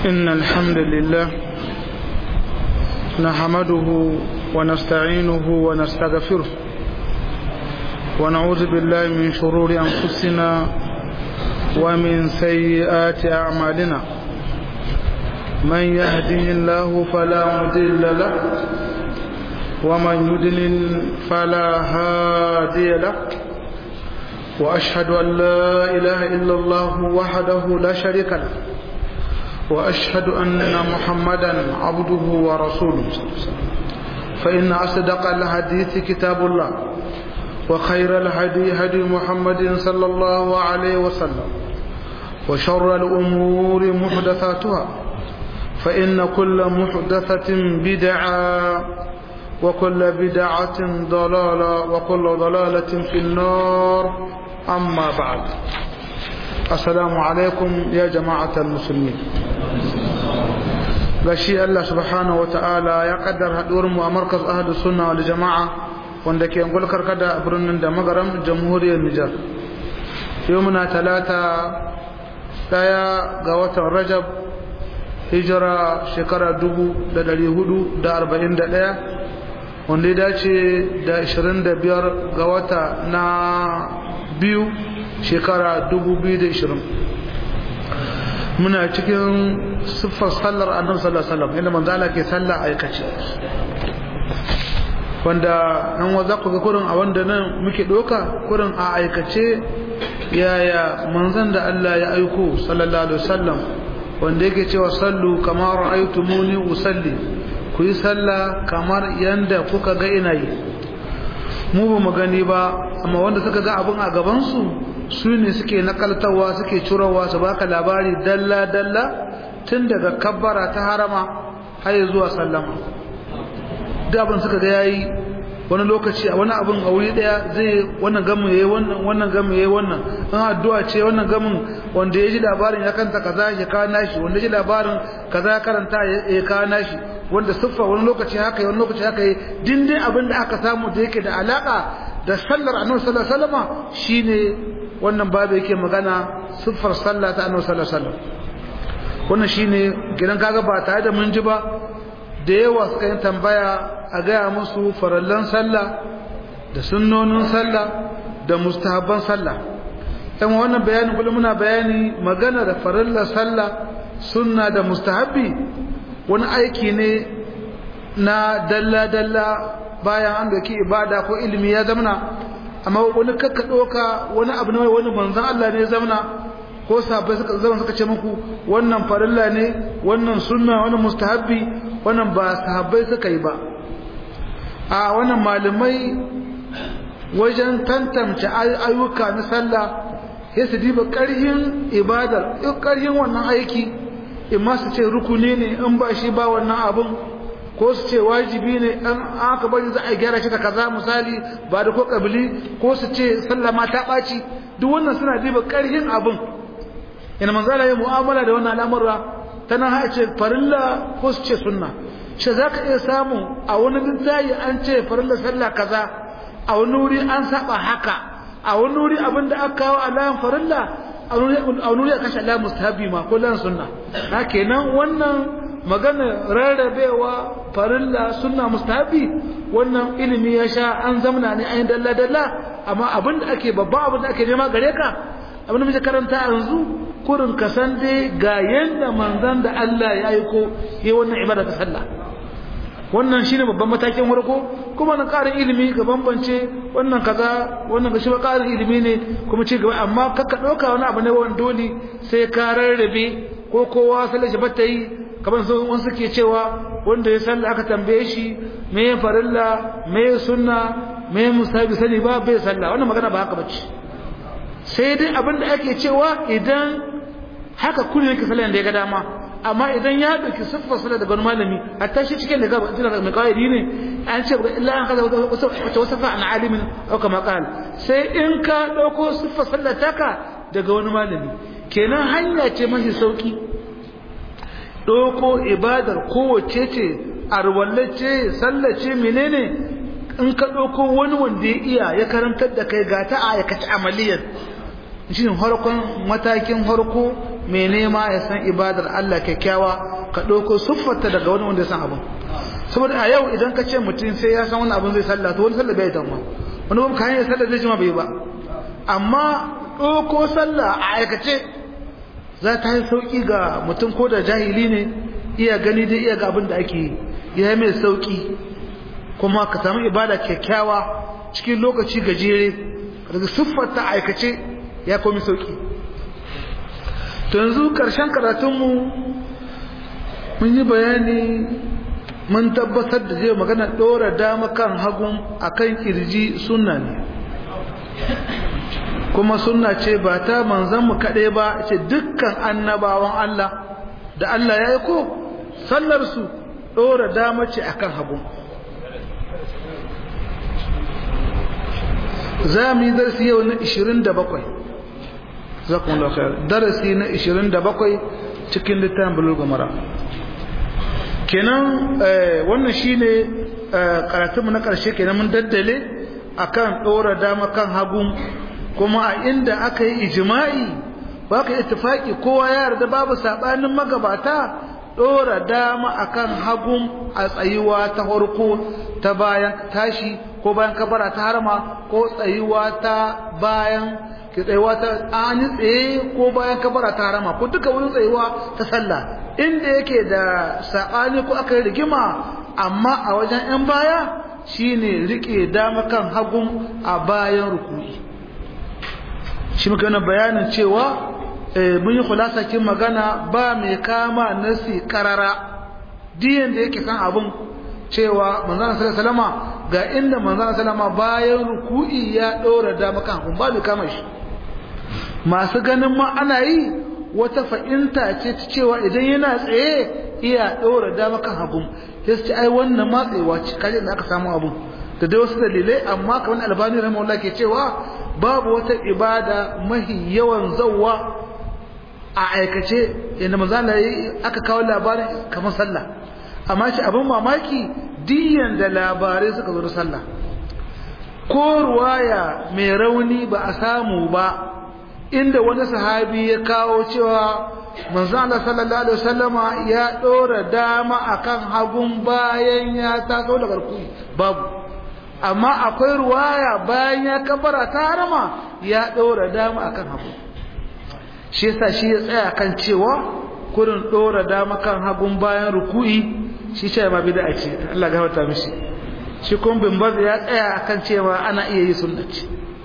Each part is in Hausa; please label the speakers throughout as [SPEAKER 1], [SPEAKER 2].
[SPEAKER 1] إن الحمد لله نحمده ونستعينه ونستغفره ونعوذ بالله من شرور أنفسنا ومن سيئات أعمالنا من يهده الله فلا مضل له ومن يضلل فلا هادي له وأشهد أن لا إله إلا الله وحده لا شريك له وأشهد أن محمدا عبده ورسوله فإن أصدق الحديث كتاب الله وخير الهدي هدي محمد صلى الله عليه وسلم وشر الأمور محدثاتها فإن كل محدثة بدعة وكل بدعة ضلالة وكل ضلالة في النار أما بعد السلام عليكم يا جماعة المسلمين gashi Allah subhanahu wata'ala ya kaddar haduwar mu a markaz ahadu sunna wal jama'a wanda ke gulkar kada a birnin da magaram jamhuriyar Nijar yau muna talata daya ga watan Rajab hijira shekara dubu da dari hudu da arba'in da daya wanda ya dace da ashirin da biyar ga wata na biyu shekara dubu biyu da ashirin muna cikin siffar sallar annabi sallallahu alaihi wasallam inda manzo Allah ke sallah aikace wanda nan wa za ku ga kurin a wanda nan muke doka kurin a aikace yaya manzon da Allah ya aiko sallallahu alaihi wasallam wanda yake cewa sallu kama ra'aytumuni usalli ku yi sallah kamar yanda kuka ga ina yi mu ba mu gani ba amma wanda suka ga abun a gaban su su ne suke nakaltawa suke curowa su baka labari dalla dalla tun daga kabbara ta harama har zuwa sallama duk abin suka ga yayi wani lokaci a wani abin a wuri daya zai wannan gamin yayi wannan wannan gamin yayi wannan an addu'a ce wannan gamin wanda ya ji labarin ya kanta kaza ya kawo nashi wanda ya ji labarin kaza ya karanta ya kawo nashi wanda siffa wani lokaci haka yi wani lokaci haka yi dindin abin da aka samu da yake da alaka da sallar annabi sallallahu alaihi wasallam shine wannan babu yake magana siffar sallah ta annabi sallallahu alaihi wasallam wannan shine gidan kaga ba tare da mun ji ba da yawa suka yi tambaya a gaya musu farallan sallah da sunnonin sallah da mustahabban sallah dan wannan bayani kullum muna bayani magana da farallan sallah sunna da mustahabbi wani aiki ne na dalla dalla bayan an doki ibada ko ilimi ya zamana amma wani kakka doka wani abu ne wani manzon Allah ne ya zamana ko sahabbai suka zama suka ce muku wannan farilla ne wannan sunna wannan mustahabbi wannan ba sahabbai suka yi ba a wannan malamai wajen tantance ayyuka na sallah ya su diba ƙarhin ibadar ƙarhin wannan aiki in ma su ce rukuni ne in ba shi ba wannan abun ko su ce wajibi ne an aka bari za a gyara shi ta kaza misali ba da ko kabili ko su ce sallah ma ta ɓaci duk wannan suna diba ƙarhin abun ina manzala yi mu'amala da wannan al'amura ta nan ha ce farilla ko su ce sunna shi za ka iya samu a wani littayi an ce farilla sallah kaza a wani wuri an saba haka a wani wuri abin da aka kawo alayan farilla a wani wuri a kashe alayan mustahabi ma ko lan sunna na kenan wannan magana rarrabewa farilla sunna mustahabi wannan ilimi ya sha an zamana ne ayin dalla dalla amma abin da ake babban abin da ake nema gare ka abin da muke karanta yanzu kurin ka san dai ga yanda manzon da Allah ya aiko yi wannan ibada ta sallah wannan shine babban matakin farko kuma na ƙarin ilimi ga bambance wannan kaza wannan ga shi ba ƙarin ilimi ne kuma ci gaba amma kakka ɗauka wani abu ne wani dole sai ka rarrabe ko kowa sallar shi bata yi kamar su wani suke cewa wanda ya sallah aka tambaye shi me farilla me sunna me musabi sani ba bai sallah wannan magana ba haka bace sai dai abin da ake cewa idan haka kullum yake sallah da ya ga dama amma idan ya dauki siffar sallah daga wani malami hatta shi cikin da gaba tana mai kawaidi ne an ce illa an kaza wata wasafa an alimin au kama qal sai in ka dauko siffar sallah taka daga wani malami kenan hanya ce mafi sauki dauko ibadar kowace ce arwallace sallace menene in ka dauko wani wanda ya iya ya karantar da kai ga ta aikace amaliyar shi harkon matakin harko mai nema ya san ibadar Allah kyakkyawa ka ɗauko siffarta daga wani wanda ya san abin saboda a yau idan ka ce mutum sai ya san wani abin zai sallah to wani sallah bai tamma wani kuma kayan sallah zai jima bai ba amma ɗauko sallah a aikace za ta yi sauƙi ga mutum ko da jahili ne iya gani dai iya ga abin da ake yi ya yi mai sauƙi kuma ka samu ibada kyakkyawa cikin lokaci gajere daga siffarta a aikace ya komi sauƙi to yanzu ƙarshen karatunmu mun yi bayani mun tabbatar da zai magana ɗora dama kan hagun a kan ƙirji sunna ne kuma sunna ce ba ta manzanmu kaɗai ba ce dukkan annabawan Allah da Allah ya yi ko sallarsu ɗora dama ce a kan hagun za mu yi darasi yau na 27 za kuma lafiya darasi na 27 cikin littafin bulugha mara kenan wannan shine karatunmu na ƙarshe kenan mun daddale akan ɗora dama kan hagun kuma a inda aka yi ijima'i ba ka ittifaki kowa ya yarda babu saɓanin magabata ɗora dama akan hagun a tsayuwa ta farko ta bayan tashi ko bayan kabara ta harma ko tsayuwa ta bayan ki tsayuwa ta an yi tsaye ko bayan kabara ta harama ko duka wani tsayuwa ta sallah inda yake da saɓani ko aka yi rigima amma a wajen 'yan baya shine rike dama kan hagun a bayan rukuni shi muka yana bayanin cewa mun yi khulasa kin magana ba mai kama nasi karara diyan da yake san abun cewa manzon sallallahu alaihi ga inda manzon sallallahu bayan ruku'i ya dora dama kan hagun ba mai kama shi masu ganin ma ana yi wata fa'inta ce ta cewa idan yana tsaye iya ɗora dama kan hagun ya ce ai wannan matsewa ce kaje da aka samu abun da dai wasu dalilai amma kamar albani rahimahullah ke cewa babu wata ibada mahi yawan zawwa a aikace inda manzala aka kawo labarin kamar sallah amma shi abin mamaki diyan da labarai suka zo da sallah ko ruwaya mai rauni ba a samu ba inda wani sahabi ya kawo cewa manzo Allah sallallahu alaihi wasallama ya dora dama akan hagun bayan ya taso daga rukuni babu amma akwai ruwaya bayan ya kabara ta harama ya dora dama akan hagu shi yasa shi ya tsaya kan cewa kurin dora dama kan hagun bayan ruku'i shi ce ma bid'a ce Allah gafarta mishi shi kun bin baz ya tsaya akan cewa ana iya yi sunnati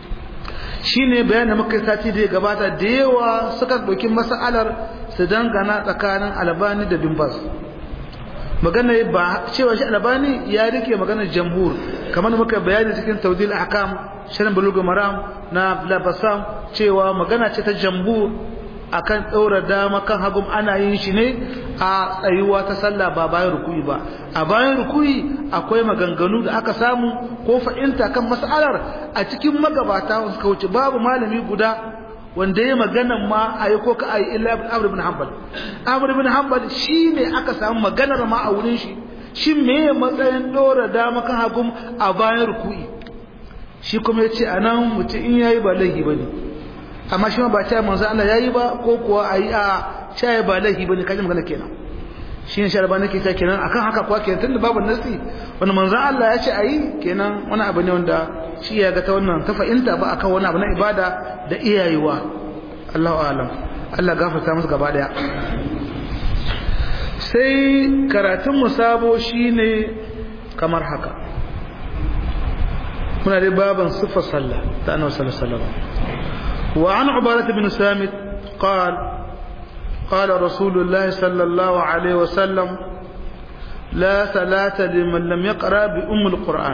[SPEAKER 1] shine bayanin muka sati da gabata da yawa suka ɗauki mas'alar su dangana tsakanin albani da bin baz magana ba cewa shi albani ya rike maganar jamhur kamar muka bayani cikin tawdil ahkam shirin bulugul maram na labasam cewa magana ce ta jamhur akan ɗaura dama kan hagum ana yin shi ne a tsayuwa ta sallah ba bayan rukuyi ba a bayan rukuyi akwai maganganu da aka samu ko fa'inta kan mas'alar a cikin magabata suka wuce babu malami guda wanda ya maganan ma a yi ko ka a yi illa amr ibn hanbal amr ibn hanbal shi ne aka samu maganar ma a wurin shi shi me matsayin ɗora dama kan hagum a bayan rukuyi shi kuma ya ce a nan mutum in yayi ba laifi ba ne amma shi ma ba ta manzo Allah yayi ba ko kuwa ayi a shaye ba laifi bane kaje magana kenan shi ne sharba nake ta kenan akan haka kuwa kenan tunda babu nasi wani manzo Allah ya ce ayi kenan wani abu ne wanda shi ya ga ta wannan ta fahimta ba akan wani abu na ibada da iyayewa Allahu a'lam Allah gafarta musu gaba daya sai karatun mu sabo shine kamar haka muna dai baban sifar sallah ta annabi sallallahu alaihi wasallam وعن عبادة بن سامت قال قال رسول الله صلى الله عليه وسلم لا صلاة لمن لم يقرأ بأم القرآن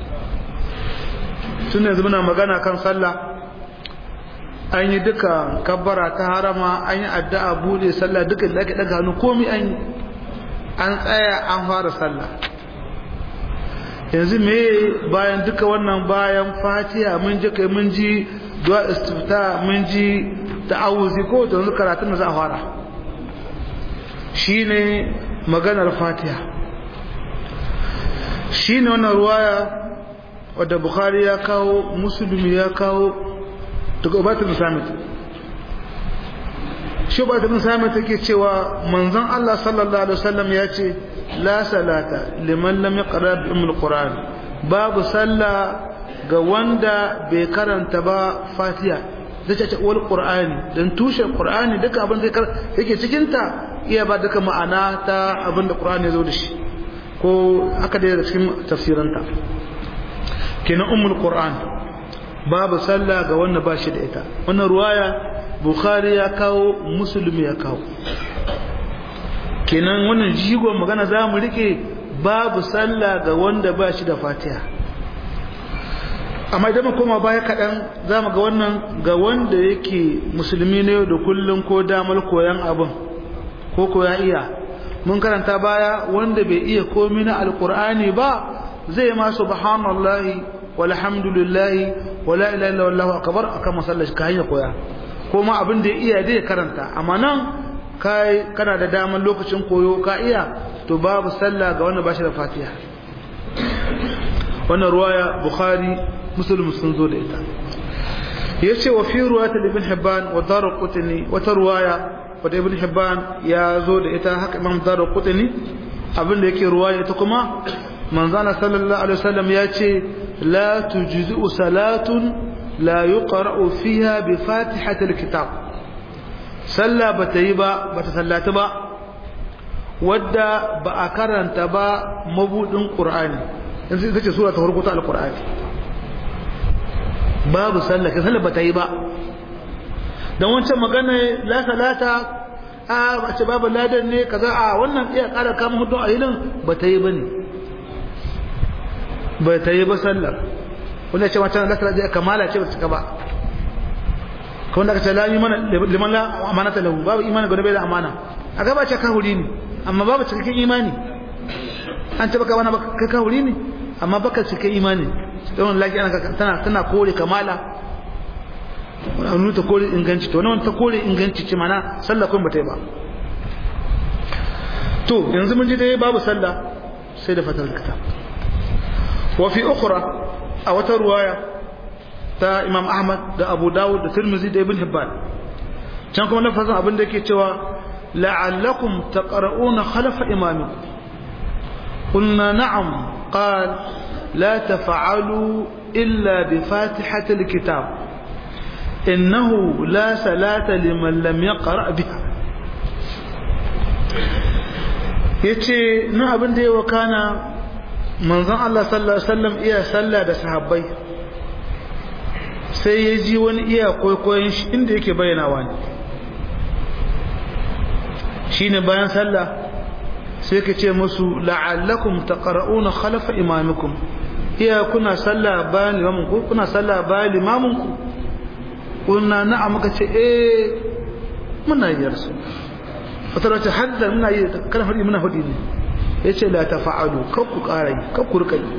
[SPEAKER 1] سنة زمنا مغانا كان صلى an yi duka kabbara ta harama an yi addu'a bude sallah duka da ake daga hannu komi an an tsaya an fara sallah yanzu me bayan duka wannan bayan fatiha mun ji kai mun ji duwa istifta mun ji ta'awuzi ko da yanzu karatun da za a fara shine maganar fatiha shine wannan ruwaya wadda bukhari ya kawo musulmi ya kawo daga ubatul musamman shi ba ta bin sami take cewa manzon Allah sallallahu alaihi wasallam ya ce la salata liman lam yaqra bi ummul qur'an babu sallah ga wanda bai karanta ba fatiha zai ce wal qur'ani dan tushen qur'ani duka abin da yake cikin ta iya ba duka ma'ana ta abin da qur'ani ya zo da shi ko haka da cikin tafsiranta kenan ummul qur'an babu sallah ga wanda ba shi da ita wannan ruwaya bukhari ya kawo musulmi ya kawo kenan wannan jigon magana za mu rike babu sallah ga wanda ba shi da fatiha amma idan mu koma baya kaɗan za mu ga wannan ga wanda yake musulmi ne da kullum ko damar koyan abin ko ko ya iya mun karanta baya wanda bai iya komi na alkur'ani ba zai ma subhanallahi walhamdulillahi wala ilaha illa wallahu akbar akan masallaci ka hanya koya ko ma abin da ya iya dai karanta amma nan kai kana da daman lokacin koyo ka iya to babu sallah ga wanda bashi da fatiha wannan ruwaya bukhari muslim sun zo da ita yace wa fi ruwayat ibn hibban wa darqutni wata ruwaya wadda ibn hibban ya zo da ita haka imam darqutni abin da yake ruwaya ita kuma manzana sallallahu alaihi wasallam ya ce la tujzi'u salatun la yuqra'u fiha bi fatihati alkitab salla bata yi ba bata sallata ba wadda ba a karanta ba mabudin qur'ani yanzu ita ce sura ta farko ta alqur'ani babu sallah ka sallah bata yi ba dan wancan magana la salata a bace babu ladan ne kaza a wannan iya kara kama hudu a yinin bata yi bane ba ta yi ba sallar wanda ce wancan lasar da kamala ce ba ta ba kawai da aka ce la mana liman la amana ta lahu babu imani gwada bai da amana a gaba ce kahuri ne amma babu cikakken imani an ce baka wani baka kahuri ne amma baka cikakken imani don laki ana tana tana kore kamala wani ta kore inganci to wani ta kore inganci ce mana sallah kun ba ta yi ba to yanzu mun ji dai babu sallah sai da fatar kitab وفي أخرى أو رواية تا إمام أحمد دا أبو داود دا ترمزي دا ابن حبان كانكم نفذا أبن دا كتوا لعلكم تقرؤون خلف إمامكم قلنا نعم قال لا تفعلوا إلا بفاتحة الكتاب إنه لا صلاة لمن لم يقرأ بها yace na abin da ya wakana manzon Allah sallallahu alaihi wasallam iya sallah da sahabbai sai ya ji wani iya kwaikwayon shi inda yake bayyanawa ne shine bayan sallah sai ka ce musu la'allakum taqra'una khalfa imamikum iya kuna sallah bayan limamin ku kuna sallah bayan limamin ku kuna na'am muka ce eh muna yi yarsu wata wace hadda muna yi kana hudi muna hudi ne yace la tafa'alu kar ku ƙara yi kar ku rika yi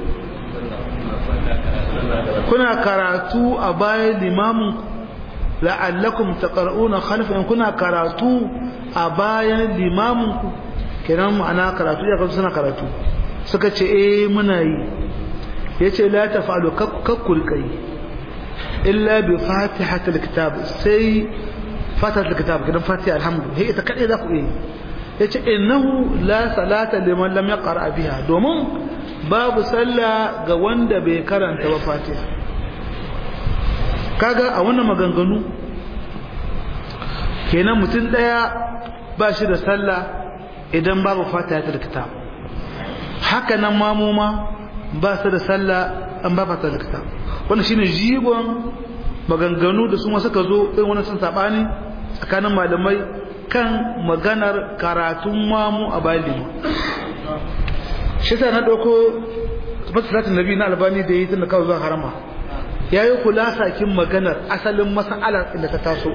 [SPEAKER 1] kuna karatu a bayan limamin la'allakum taqra'una khalfa kuna karatu a bayan limamin ku kenan ma'ana karatu ya kasu suna karatu suka ce eh muna yi yace la tafa'alu kar ku rika yi illa bi fatihatil kitab sai fatihatil kitab kidan fatiha alhamdu he ita kadai za ku yi yace innahu la salata liman lam yaqra biha domin babu sallah ga wanda bai karanta ba fatiha kaga a wannan maganganu kenan mutum daya ba shi da sallah idan babu fatiha ta kitab haka nan mamuma ba su da sallah an ba fatiha ta kitab wannan shine jigon maganganu da su ma suka zo irin wannan sun sabani tsakanin malamai kan maganar karatun mamu a bayan shi ta na ɗauko masalatin nabi na albani da yi tun da kawo zuwa harama ya yi kula sakin maganar asalin mas'alar inda ta taso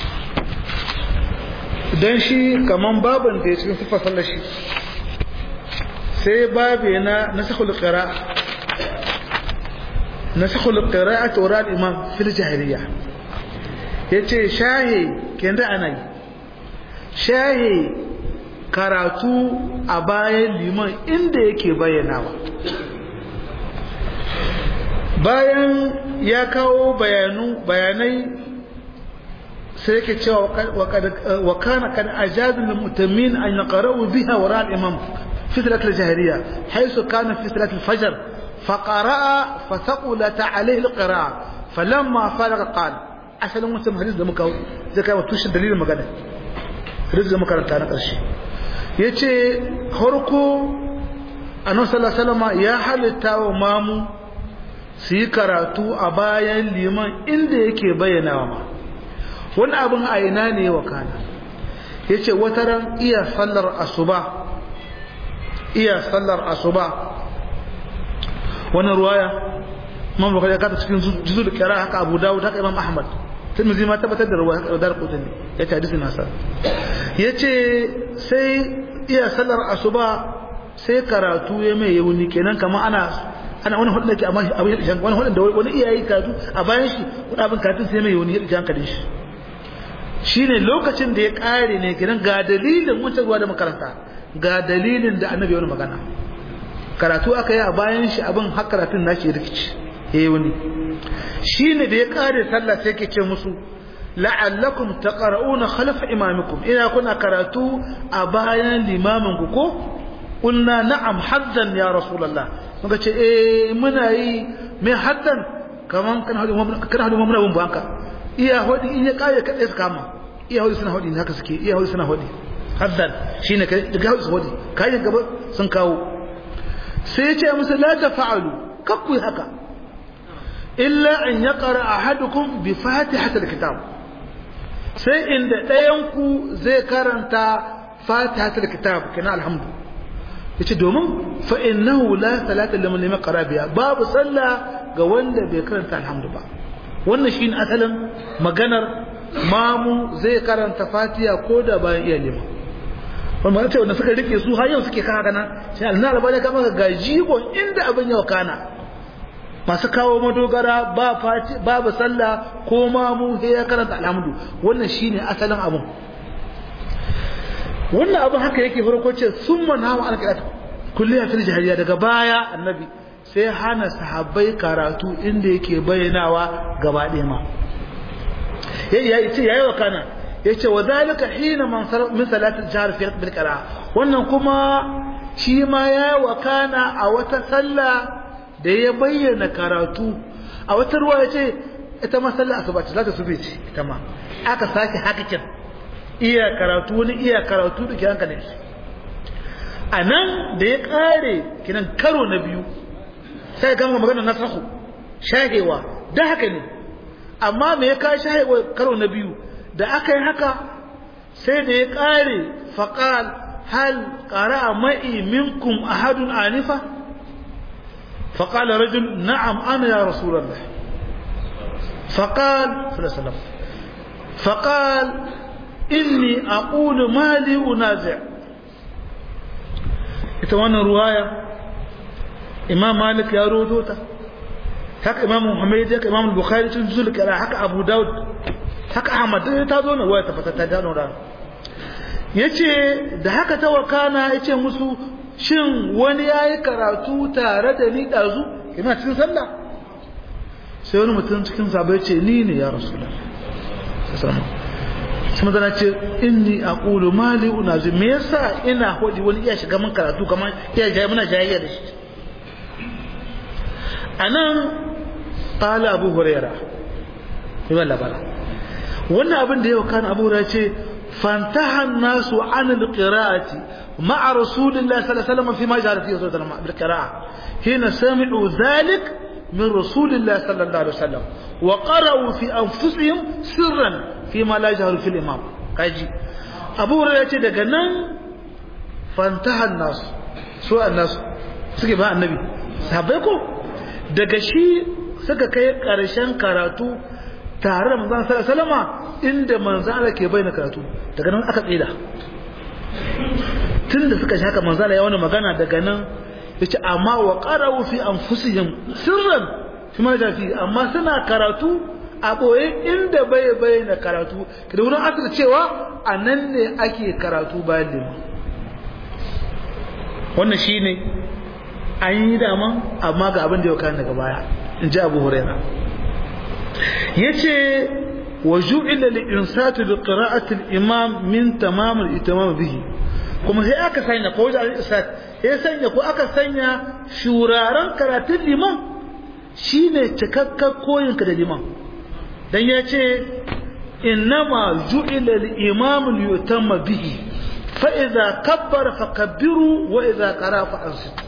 [SPEAKER 1] don shi kaman baban da ya cikin siffar sallar shi sai babe na nasakul qira nasakul qira'at wa al-imam fil jahiliya yace shahi kenda ana yi shahi karatu a bayan liman inda yake bayyanawa bayan ya kawo bayanu bayanai sai yake cewa wa kana kan ajazul lil mutamin an yaqra'u biha wara al imam fi salat al jahriya haythu kana fi salat al fajr فقرأ فثقلت عليه القراءة فلما فرغ قال asalin wancan hadis da muka zai kai wa tushen dalilin magana hadis da muka ranta na ƙarshe ya ce harko annabi sallallahu alaihi ya halitta wa mamu su yi karatu a bayan liman inda yake bayyanawa ma wani abin a ina ne wa kana ya ce wata ran iya sallar asuba iya sallar asuba wannan ruwaya imam bukhari ya kata cikin juzul kira haka abu dawud haka imam ahmad tirmidhi ma tabbatar da ruwaya haka dar qutni ya ce hadisi nasa yace sai iya sallar asuba sai karatu ya mai yauni kenan kamar ana ana wani hudu ke amma abin da wani hudu da wani iyayi karatu a bayan shi wani abin karatun sai mai yauni ya hankalin shi shine lokacin da ya kare ne kenan ga dalilin wancan ruwa da makaranta ga dalilin da annabi wani magana karatu aka yi a bayan shi abin har karatun nashi ya rikici yayi wani shine da ya kare sallah sai ke ce musu la'allakum taqra'una khalfa imamikum ina kuna karatu a bayan limamin ku ko qulna na'am haddan ya rasulullah muka ce eh muna yi mai haddan kaman kana hadu kana hadu muna bin banka iya hodi in ya kare kadai su kama iya hodi suna hodi haka suke iya hodi suna hodi haddan shine kai daga hodi su hodi kai gaba sun kawo sai ya ce musu la tafa'alu kakku haka illa an yaqra ahadukum bi fatihatil kitab sai inda ɗayan ku zai karanta fatihatul kitab kana alhamdu yace domin fa innahu la salata liman lam yaqra biha babu sallah ga wanda bai karanta alhamdu ba wannan shine asalin maganar mamu zai karanta fatiha ko da bayan iya lima wannan ce wanda suka rike su har yau suke kana kana sai Allah albani ka maka gajigo inda abin yau kana masu kawo madogara ba fati babu sallah ko mamu sai ya karanta alhamdu wannan shine asalin abun wannan abin haka yake farko ce sun manawa alƙalat kulliya fil jahiliya daga baya annabi sai hana sahabbai karatu inda yake bayyanawa gaba ɗaya ma yayi ce yayi wa kana yace wa zalika hina man min salatil jahr fi bil qira'a wannan kuma shi ma yayi wa kana a wata sallah da ya bayyana karatu a wata ruwa yace ita ma sallah asuba ce zaka sube ce ita ma aka sake hakikin iya karatu wani iya karatu da kiran kanin shi a nan da ya kare kinan karo na biyu sai gama magana na sahu shahewa da haka ne amma me ya kawo shahewa karo na biyu da aka yi haka sai da ya kare faƙal hal ƙara ma'i minkum ahadun anifa faƙal rajul na'am ana ya rasulallah faƙal sallallahu alaihi wasallam faƙal inni aqulu mali unazi ita wannan ruwaya imam malik ya rodo ta haka imam muhammad haka imam bukhari tun zulkara haka abu daud haka ahmad ta zo na ruwaya ta fata ta gano da yace da haka ta wakana yace musu shin wani yayi karatu tare da ni dazu ina cikin sallah sai wani mutum cikin sabai ce ni ne ya rasulullah sallallahu sai magana ce inni aqulu mali unazi me yasa ina hodi wani iya shiga mun karatu kamar iya jayi muna jayayya da shi anan qala abu huraira yawan labara wannan abin da yau kan abu huraira ce fantaha nasu an alqira'ati ma'a rasulillahi sallallahu alaihi wasallam fi ma jara fi sallallahu alaihi wasallam hina sami'u dhalik من رسول الله صلى الله عليه وسلم وقرأوا في أنفسهم سرا فيما لا يجهر في الإمام كاجي أبو هريرة daga nan fantaha الناس سوء الناس suke ba annabi sahabbai ko daga shi suka kai karshen karatu tare da manzon sallallahu alaihi wasallama inda manzon Allah ke bayyana karatu daga nan aka tsira tunda suka shi haka manzon Allah ya wani magana daga nan yace amma wa qara'u fi anfusihim sirran fi ma fi amma suna karatu a boye inda bai bayyana karatu da wurin asir cewa a nan ne ake karatu bayan liman wannan shine an yi dama amma ga abin da ya kawo daga baya in ji abu huraira yace وجعل الإنسات لقراءة الإمام من تمام الإتمام به kuma sai aka sanya ko wajen al'isat ya sanya ko aka sanya shuraren karatun liman shine cikakken koyinka da liman dan ya ce innama ju'ila al-imam liyutamma bihi fa idza kabbara fakabbiru wa idza qara fa ansitu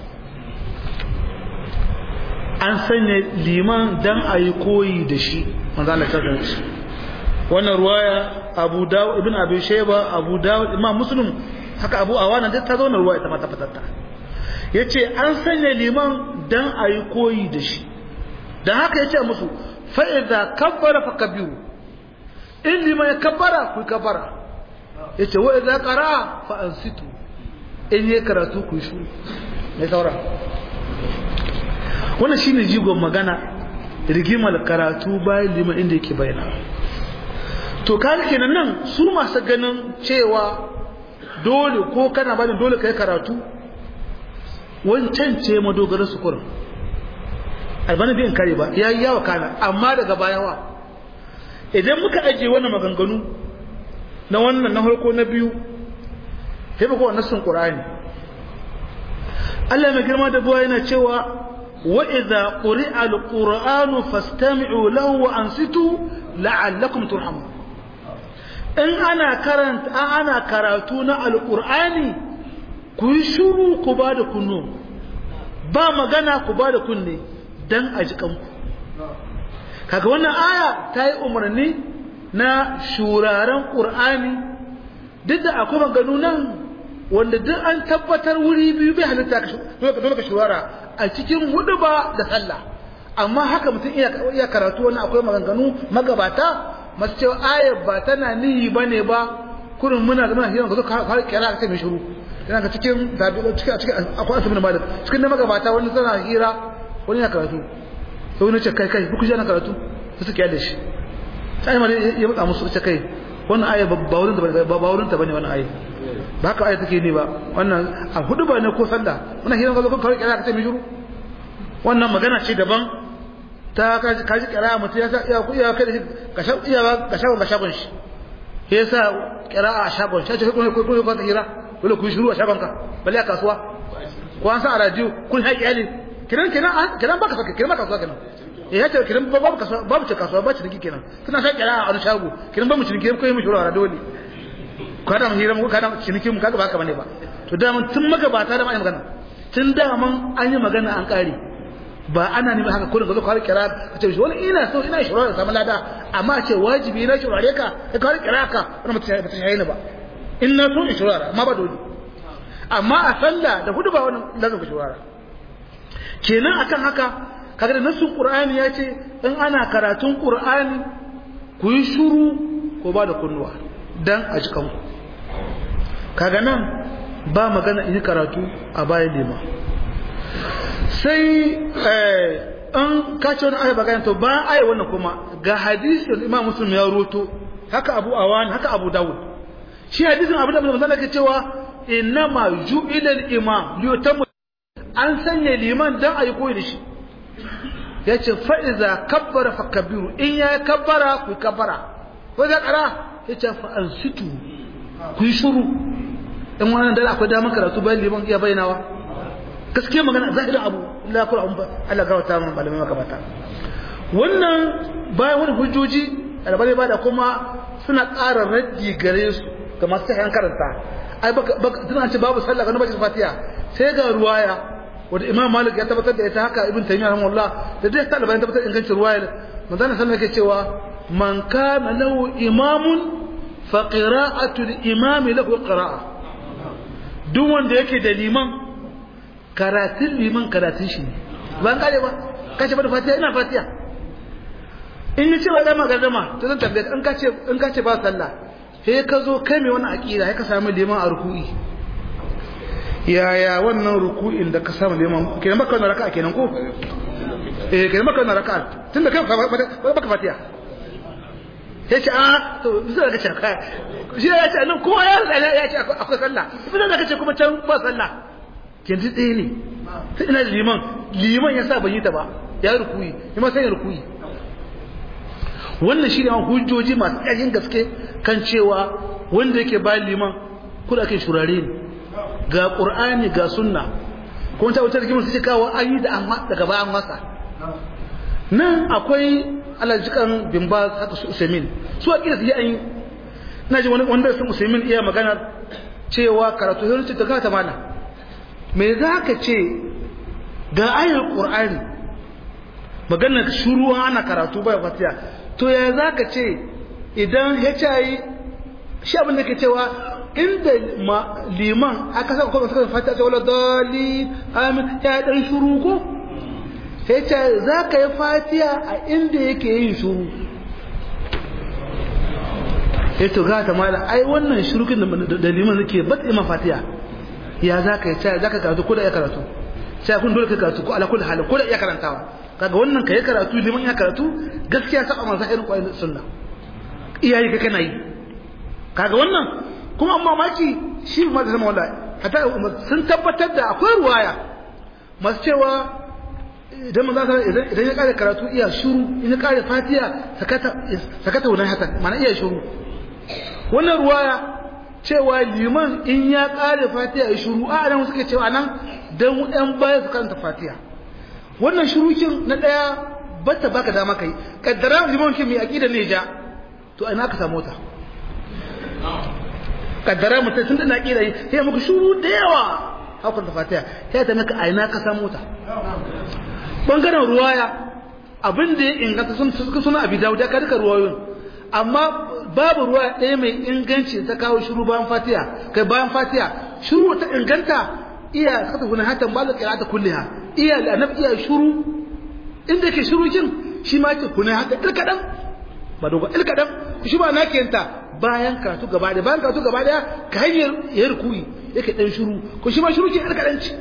[SPEAKER 1] an sanya liman dan ayi koyi da shi manzo Allah ta wannan ruwaya Abu Dawud ibn Abi Shayba Abu Dawud Imam Muslim haka Abu Awana duk ta zo na ruwaya ta mata fatatta yace an sanya liman dan ayi koyi da shi dan haka yace musu fa idza kabbara fakabbiru in liman ya kabbara ku kabbara yace wa idza qara fa ansitu in ya karatu ku shi ne saura wannan shine jigon magana rigimar karatu bayan liman inda yake bayyana to kaga kenan nan su masu ganin cewa dole ko kana bani dole kai karatu wancan ce madogarar su kurin albani bin kare ba ya yi yawa kana amma daga bayawa idan muka ajiye wannan maganganu na wannan na harko na biyu sai ba kowa nassin qur'ani Allah mai girma da buwa yana cewa wa idza quri'a al-qur'anu fastami'u lahu wa ansitu la'allakum turhamun in ana karanta ana karatu na alqur'ani ku yi shuru ku ba da kunno ba magana ku ba da kunne dan a ji kanku kaga wannan aya ta yi umarni na shuraren qur'ani duk da akwai maganu nan wanda duk an tabbatar wuri biyu bai halitta dole ka shurara a cikin hudu ba da sallah amma haka mutum iya karatu wani akwai maganganu magabata masu cewa ayar ba tana nihi ba ne ba kurin muna da muna hiran ka zo ka har kira ka ce mai shiru yana ga cikin cikin cikin akwai asibin malik cikin na magabata wani tana hira wani ya karatu sai wani ce kai kai ku ji ana karatu sai suke yada shi sai ma ya mutsa musu ce kai wannan ayar ba wurin ta ba wurin ta bane wannan ayar ba haka ayar take ne ba wannan a hudu ba ne ko sallah muna hiran ka zo ka har kira ka ce mai shiru wannan magana ce daban ta kaji kira mutum ya sa iya ku iya kai da shi ka sha iya ka shagon ka shagon shi shi yasa kira a shagon shi ce kun kun kun ka hira dole ku shiru a shagon ka balle a kasuwa ko an sa a radio kun haƙi ali kiran kiran kiran baka saka kiran baka kasuwa kenan eh ya ce kiran babu kasuwa babu ce kasuwa ba ci dinki kenan tana sa kira a wani shago kiran ba mu ciniki ko yi mu shiru a radio ne ka da mu hira mu ka da ciniki mu kaga ba haka bane ba to da mun tun magabata da mai magana tun da mun an yi magana an kare ba ana nemi haka kurin ga zo ka kira ka ce wani ina so ina shura da samu lada amma ce wajibi na shurare ka ka ka kira ka wani mutum ba ta shayi ba in na so in shurara amma ba dole amma a sallah da hudu ba wani lazim ka shurara kenan akan haka kaga da nasu qur'ani ya ce in ana karatun qur'ani ku yi shuru ko ba da kunnuwa dan a jikan ku kaga nan ba magana in karatu a bayan lema sai an kace wani aya bagana to bayan aya wannan kuma ga hadisin Imam Muslim ya roto haka Abu Awan haka Abu Dawud shi hadisin Abu Dawud manzo ke cewa innama ju'ila al-imam liyutamu an sanya liman dan ayi koyi da shi yace fa iza kabbara fakabbiru in ya kabbara ku kabbara ko da kara yace fa ansitu ku yi shuru in wannan dare akwai damar karatu bayan liman iya bayyanawa gaskiya magana zahirin abu la kula an Allah ga wata malamai magabata wannan bayan wani hujjoji albani ba da kuma suna ƙara raddi gare su ga masu sahihan karanta ai baka tana ce babu sallah ga nabi fatiha sai ga ruwaya wanda imam malik ya tabbatar da ita haka ibn taymiyyah rahimahullah da dai ta albani tabbatar ingancin ruwaya manzon sallallahu alaihi cewa man kana lahu imamun fa qira'atu al-imami lahu qira'a duk wanda yake da liman karatun liman karatun shi ne ban kare ba kace ba da fatiha ina fatiha in ni ce wa dama gardama to zan tambaye in kace in kace ba sallah sai ka zo kai mai wannan aqida sai ka samu liman a ruku'i yaya wannan ruku'in da ka samu liman kenan baka wannan raka'a kenan ko eh kenan baka wannan raka'a tunda kai baka fatiha sai ce a to zai ga shaka shi ya ce nan kowa ya ya ce akwai sallah sai zaka ce kuma can ba sallah yanzu ɗaya ne sai ina da liman liman ya sa ban yi ta ba ya rukuyi ya ma sai ya rukuyi wannan shi ne hujjoji masu ƙarfin gaske kan cewa wanda yake bayan liman kuda kai shurare ne ga ƙur'ani ga sunna kuma ta wuce da kimar su ce kawo an yi da daga bayan masa nan akwai alajikan bimba haka su usaimin su a ƙira su yi an yi na ji wanda sun usaimin iya maganar cewa karatu sai ce ta kata mana me za ka ce ga ayar ƙur'ani maganar shuru ana karatu bai fatiya to ya za ka ce idan hiv shi abin da ke cewa inda liman aka saka kuma suka fatiya ta wala dali amin ya dan shuru ko hiv za ka yi fatiya a inda yake yin shuru ya to ga ta mala ai wannan shurukin da liman nake bat ima fatiya ya za ka yi za ka karatu ko da ya karatu sai kun dole ka karatu ko ala kulli halin ko da ya karantawa kaga wannan kai karatu liman ya karatu gaskiya saba manzo irin kwayin sunna iyaye ka kana yi kaga wannan kuma amma maki shi ma da sama wallahi hatta sun tabbatar da akwai ruwaya masu cewa idan manzo idan idan ya kare karatu iya shuru in ya kare fatiha sakata sakata wannan haka mana iya shuru wannan ruwaya cewa liman in ya kare fatiha ya shuru a nan suke cewa nan dan ɗan baya su karanta fatiha wannan shurukin na ɗaya bata baka dama kai kaddara liman kin mai aqida ne ja to ina ka samu ta kaddara mutum sun da aqida sai muku shuru da yawa hakan ta fatiha sai ta maka aina ka samu ta bangaren ruwaya abin da ya inganta sun suka suna abi dawud ya duka ruwayoyin amma babu ruwa ɗaya mai inganci ta kawo shuru bayan fatiha kai bayan fatiha shuru ta inganta iya saka guna hatan ba da qira'ata kulliha iya annabi iya shuru inda yake shuru kin shi ma yake kuna haka ilkadan ba dogo ilkadan shi ba nake yanta bayan karatu gaba da bayan karatu gaba da ka hanyar ya rukui yake dan shuru ko shi ma shuru ke ilkadan ci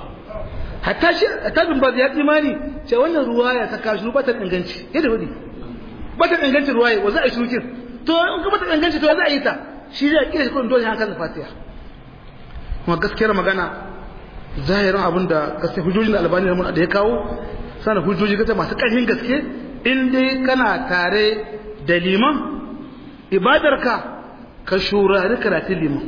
[SPEAKER 1] hatta shi tabin ba ya imani ce wannan ruwaya ta ka shuru ba ta inganci yadda wadi ba ta inganci ruwaya wa za a shuru kin to in ka ba ta inganci to za a yi ta shi zai kira shi kun dole hakan fatiha kuma gaskiyar magana zahirin abin da gaske hujjojin da albani da da ya kawo sana hujjoji gata masu ƙarfin gaske in dai kana tare da liman ibadarka ka shurari karatun liman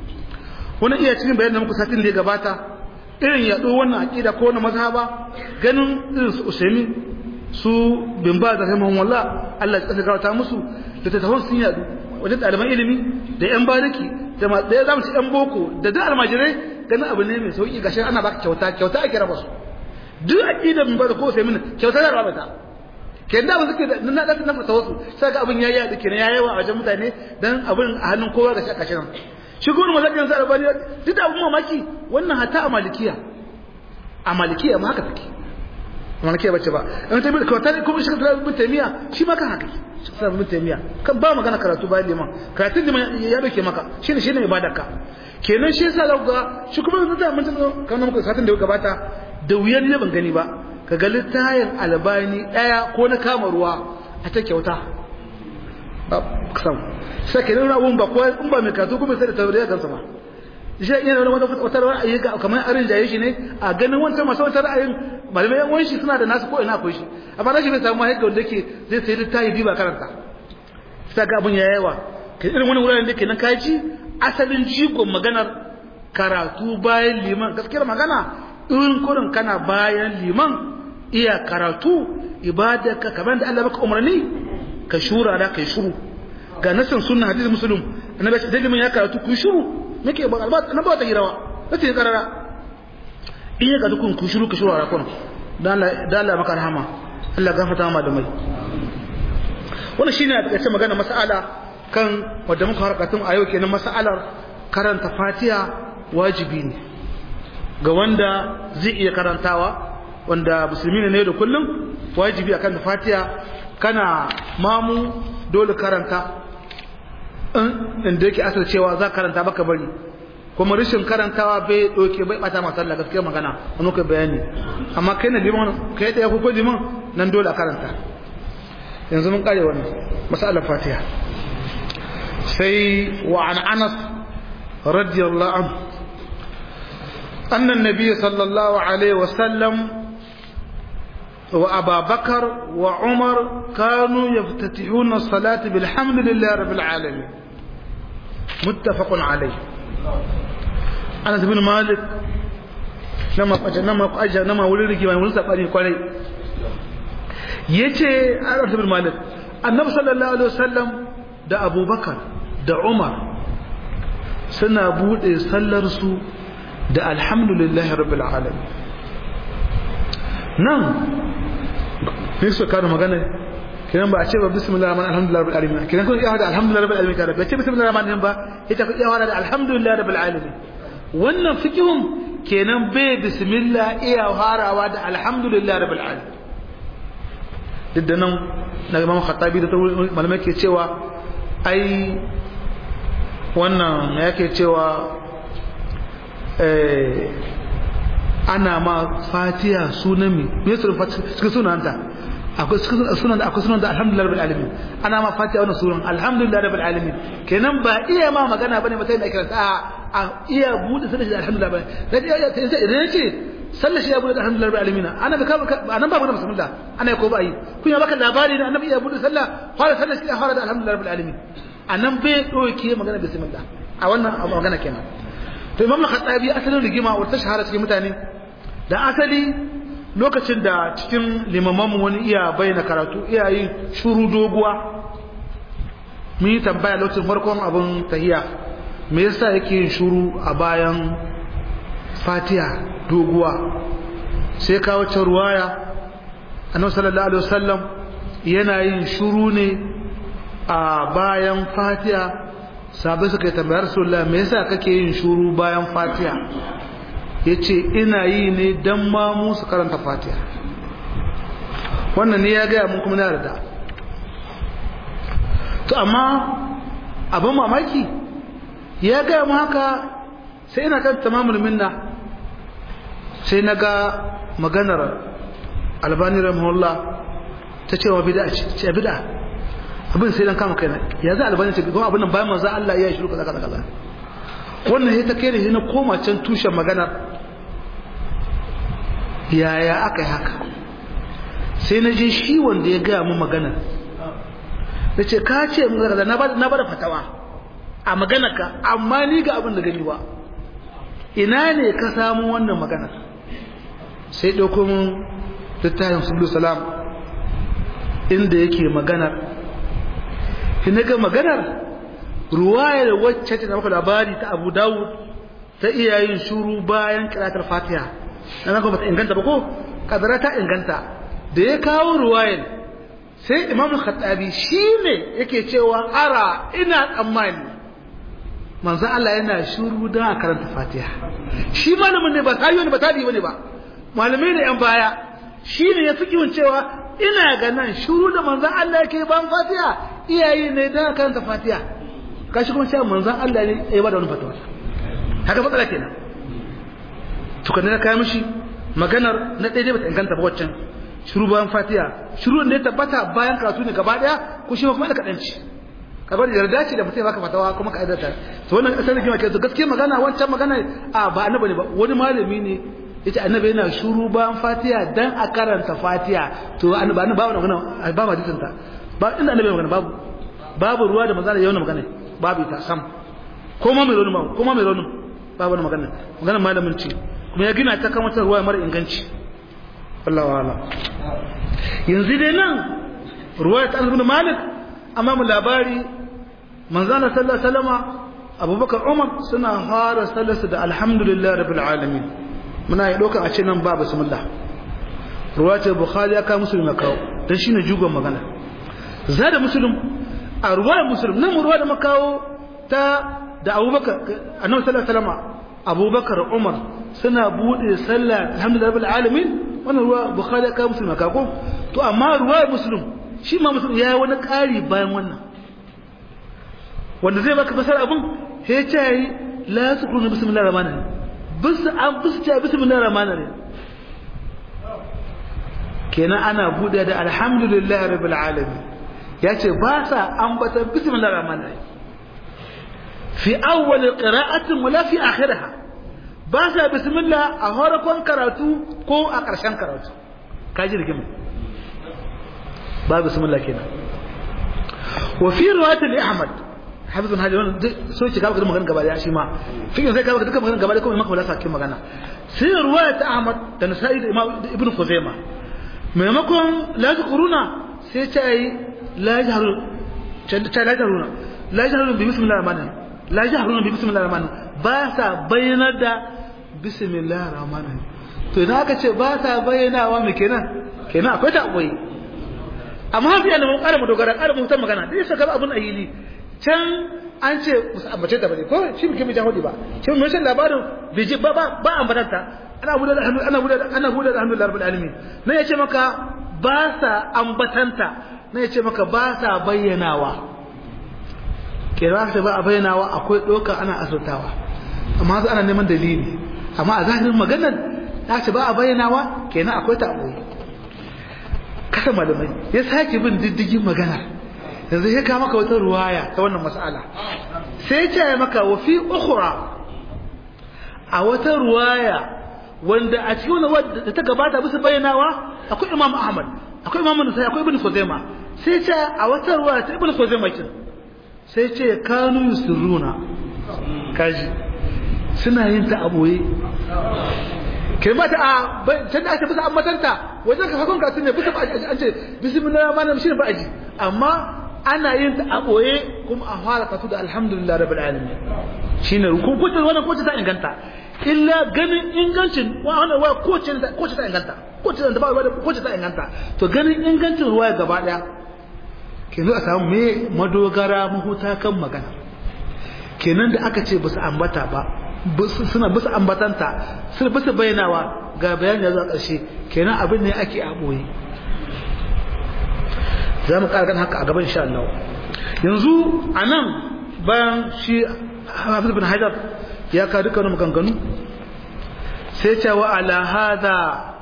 [SPEAKER 1] wani iya cikin bayan da muku satin da ya gabata irin yaɗo wannan aƙida ko wani mazhaba ganin irin su usaimi su bin ba da rahimahun wallah Allah ya tsaka gawata musu da ta tafon sun yaɗu wajen ɗaliban ilimi da yan bariki da ya zamu ci yan boko da duk almajirai ganin abu ne mai sauki gashi ana baka kyauta kyauta ake raba su duk aqidar mun bada ko sai mun kyauta da raba ta ke da ba suke da na da na fata wasu sai ga abin yayi da kenan yayi wa wajen mutane dan abin a hannun kowa ga shaka shirin shi gurin mazhabin sa albani duk da abun mamaki wannan hatta a malikiya a malikiya ma haka take malikiya bace ba in ta bi kyauta kuma shi da ibn taymiya shi ma kan haka shi da ibn taymiya kan ba magana karatu ba liman karatun liman ya doke maka shine shine ibadarka kenan shi yasa zaka ga shi kuma yanzu da mun tana kana muka satin da gabata da wuyar ne ban gani ba ka ga littayin albani daya ko na kama ruwa a ta kyauta ba kusan sai kenan abun ba ko in ba mai kasu kuma sai da tauriya kansa ba shi yana wani wata wata ra'ayi ga kamar arin jaye shi ne a ganin wancan masu wata ra'ayin malamai yan wani shi suna da nasu ko ina akwai shi amma rashin bai samu haika wanda yake zai sai littayi bi ba karanta sai ga abun ya yawa irin wani wuraren da ke nan kaji asalin jigon maganar karatu bayan liman gaskiyar magana in kurin kana bayan liman iya karatu ibadarka kamar da Allah baka umarni ka shura da kai shuru ga nasan sunna hadisi muslim annabi da liman ya karatu ku shuru nake ba albat na ba ta hirawa nace karara in ya ga dukun ku shuru ka shuru a rakon dan Allah dan Allah maka rahama Allah gafarta ma da mai wannan shine a takaice magana mas'ala kan wadda muka harkatun a yau kenan mas'alar karanta fatiha wajibi ne ga wanda zai iya karantawa wanda musulmi ne da kullum wajibi akan fatiha kana mamu dole karanta inda yake asar cewa za karanta baka bari kuma rashin karantawa bai doke bai bata masa Allah gaskiya magana wani kai bayani amma kai na liman kai da ya ko liman nan dole a karanta yanzu mun kare wannan masalar fatiha sai wa an anas radiyallahu anhu anna an-nabiy sallallahu alaihi wasallam وأبا بكر وعمر كانوا يفتتحون الصلاة بالحمد لله رب العالمين متفق عليه أنس بن مالك لما لما أجا لما ولد كما ولد سبحانه قال yace Anas bin Malik Annabi sallallahu alaihi wasallam da Abubakar da Umar suna bude sallar su da alhamdulillahi rabbil alamin nan ne su kada magana kiran ba a ce ba bismillahir rahmanir alhamdulillahi rabbil alamin kiran kun iya da alhamdulillahi rabbil alamin kada ba ce bismillahir rahmanir ba ita ku iya da alhamdulillahi rabbil alamin wannan fikihun kenan bai bismillah iya harawa da alhamdulillahi rabbil alamin duk da nan na imam khattabi da malamai ke cewa ai wannan yake cewa ana ma fatiha sunan mi me sunan cikin sunanta akwai sunan da akwai sunan da alhamdulillah rabbil alamin ana ma fatiha wannan sunan alhamdulillah rabbil alamin kenan ba iya ma magana bane ba sai da kira a iya bude sallar shi alhamdulillah ba sai iya sai idan yace sallar shi ya bude alhamdulillah rabbil alamin ana ba anan ba magana bismillah ana ko ba yi kun ya baka labari da annabi ya bude sallah fara sallar shi ya fara da alhamdulillah rabbil alamin anan bai doke magana bismillah a wannan magana kenan to imam al-khattabi asalin rigima wata shahara cikin mutane da asali lokacin da cikin limamanmu wani iya bayyana karatu iya yin shuru doguwa mun yi tambaya lokacin farkon abin tahiya me yasa yake yin shuru a bayan fatiha doguwa sai kawo can ruwaya annabi sallallahu alaihi wasallam yana yin shuru ne a bayan fatiha sabai suka yi tambayar rasulullah me yasa kake yin shuru bayan fatiha yace ina yi ne dan ma mu su karanta fatiha wannan ne ya gaya mun kuma na yarda to amma abin mamaki ya gaya mu haka sai ina kan tamamul minna sai na ga maganar albani rahimahullah ta cewa bid'a ce bid'a abin sai dan kama kaina ya za albani ce kuma abin nan bayan manzo Allah ya yi shiru kaza kaza kaza wannan sai ta kai ni na koma can tushen magana yaya aka yi haka sai na je shi wanda ya gaya mu magana na ce ka ce mu kaza na bada fatawa a maganarka amma ni ga abin da gani ba ina ne ka samu wannan maganar sai ɗauko mun littafin sublu salam inda yake maganar shi na ga maganar ruwayar wacce ta maka labari ta abu dawud ta iya yin shuru bayan kiratar fatiha na nan ba ta inganta ba ko kadara ta inganta da ya kawo ruwayar sai imam khattabi shi ne yake cewa ara ina tsammani manzo Allah yana shuru don a karanta fatiha shi malamin ne ba tayi ne ba tadi bane ba malamai ne yan baya shi ne ya fi cewa ina ga nan shuru da manzo Allah yake ban fatiha iyaye ne don a karanta fatiha kashi kuma cewa manzon Allah ne ya bada wani fatawa haka matsala kenan to kan na kai mishi maganar na daidai bata inganta ba waccan shiru bayan fatiha shiru ne ya tabbata bayan karatu ne gaba daya ko shi kuma da kadanci kaga da yarda ce da mutum baka fatawa kuma ka aidata to wannan kasar rigima ke to gaskiya magana wancan magana a ba annabi ne ba wani malami ne yace annabi yana shuru bayan fatiha dan a karanta fatiha to annabi ba wannan magana ba ma disinta ba inda annabi magana babu babu ruwa da manzala yau na magana babu ita sam ko ma mai raunin ba ko ma mai raunin babu wani magana magana malamin ce kuma ya gina ta kan wata ruwa mara inganci wallahu ala yanzu dai nan ruwa ta ibn malik amma mu labari manzana sallallahu alaihi wasallama abubakar umar suna fara sallarsu da alhamdulillah rabbil alamin muna yi dokan a ce nan ba bismillah ruwa ce bukhari ya kawo musulmi kawo dan shine jugon magana zada muslim a ruwayar musulun nan ruwa da makawo ta da abubakar annabi sallallahu alaihi wasallam abubakar umar suna bude sallah alhamdulillah rabbil alamin wannan ruwa bukhari ya kawo musulun ka ko to amma ruwayar musulun shi ma musulun ya yi wani ƙari bayan wannan wanda zai baka fasar abin sai ya ce la yasqulu bismillahir rahmanir rahim bis an bis ce bismillahir rahmanir rahim kenan ana bude da alhamdulillah rabbil alamin ya ce ba sa ambata bismillah rahman rahim fi awwal qira'atin wala fi akhiriha ba sa bismillah a horakon karatu ko a ƙarshen karatu kaji rigima ba bismillah kenan wa fi riwayat al-ahmad hafiz bin hajar so ce gaba magana gaba da shi ma fikin sai gaba duka magana gaba da kuma maka balasa kin magana sai riwayat ahmad da nasa'i da imam ibn khuzaimah maimakon la kuruna sai ta yi la jaharu ta la jaharuna la jaharuna bi bismillahir rahmanir la jaharuna bi bismillahir rahmanir ba sa bayyana da bismillahir rahmanir to idan aka ce ba sa bayyanawa me kenan kenan akwai ta akwai amma hafi yana mun ƙara mu dogara ƙara mu san magana dai saka abun ahili can an ce musu ambace da bane ko shi muke mai jahudi ba shi mun san labarin biji ba ba ba ambatanta ana buɗe da hannu ana buɗe ana buɗe da hannu larbul alamin ne yace maka ba sa ambatanta ne yace maka ba sa bayyanawa kira ta ba a bayyanawa akwai doka ana asirtawa amma yanzu ana neman dalili amma a zahirin maganar ta ce ba a bayyanawa kenan akwai ta aboye kasa malamai ya sake bin diddigin magana yanzu ya kawo maka wata ruwaya ta wannan mas'ala sai ya ce maka wa fi ukhra a wata ruwaya wanda a cikin wannan wadda ta gabata bisa bayyanawa akwai Imam Ahmad akwai Imam Nasai akwai Ibn Khuzaima sai ce a wata ruwaya ta Ibn Khuzaima kin sai ce kanu yusirruna kaji suna yin ta aboye kalmata a can da ake bisa ammatanta wajen ka hakon kasu ne bisa an ce bismillah ma na shi ba aji amma ana yin ta a boye kuma a fara kasu da alhamdulillah rabbil alamin shine rukun kuce wannan kuce ta inganta illa ganin ingancin wannan wa kuce ta kuce ta inganta kuce ta ba kuce ta inganta to ganin ingancin ruwaya gaba daya kenan a samu me madogara mahuta kan magana kenan da aka ce basu ambata ba suna bisa ambatanta suna bisa bayyanawa ga bayani da zuwa ƙarshe kenan abin ne ake a ɓoye za mu ƙara haka a gaban insha Allah yanzu a nan bayan shi hafiz bin haidar ya ka duka wani maganganu sai ce wa ala hada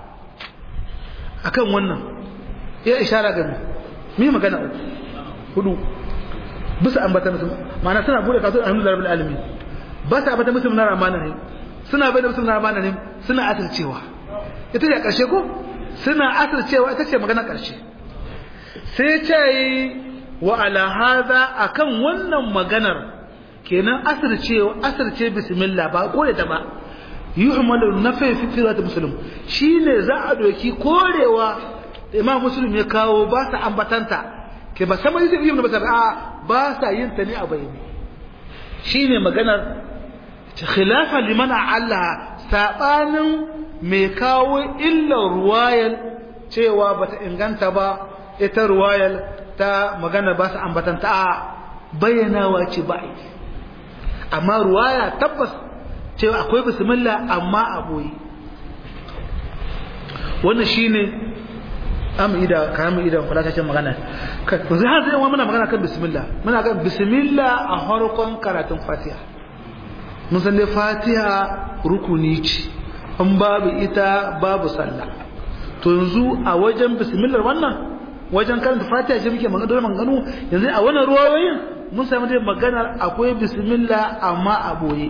[SPEAKER 1] akan wannan ya ishara gani mi magana uku hudu bisa ambatan ma'ana suna bude kasuwar alhamdulillah rabbil alamin ba sa bata musulmi na ramanin ne suna bai da musulmi na ramanin ne suna asircewa ita ce ƙarshe ko suna asircewa ita ce magana ƙarshe sai ce yi wa ala hada akan wannan maganar kenan asircewa asirce bismillah ba kore ta ba yuhmalu nafi fi firat muslim shine za a doki korewa da imam muslim ya kawo ba sa ambatanta ke ba sama zai yi ba a ba sa yin ta ne a bayani shine maganar khilafa liman Allah sabanin mai kawo illar ruwayal cewa bata inganta ba ita ruwayal ta magana ba su ambatanta a bayyanawa ce ba amma ruwaya tabbas cewa akwai bismillah amma a boye wannan shine am ida kayan idan kula ta ce magana kai zai har zai muna magana kan bismillah muna kan bismillah a harkon karatun fatiha mun san dai fatiha rukuni ce an babu ita babu sallah to yanzu a wajen bismillah wannan wajen karanta fatiha ce muke magana dole maganganu yanzu a wannan ruwayoyin mun samu dai maganar akwai bismillah amma a boye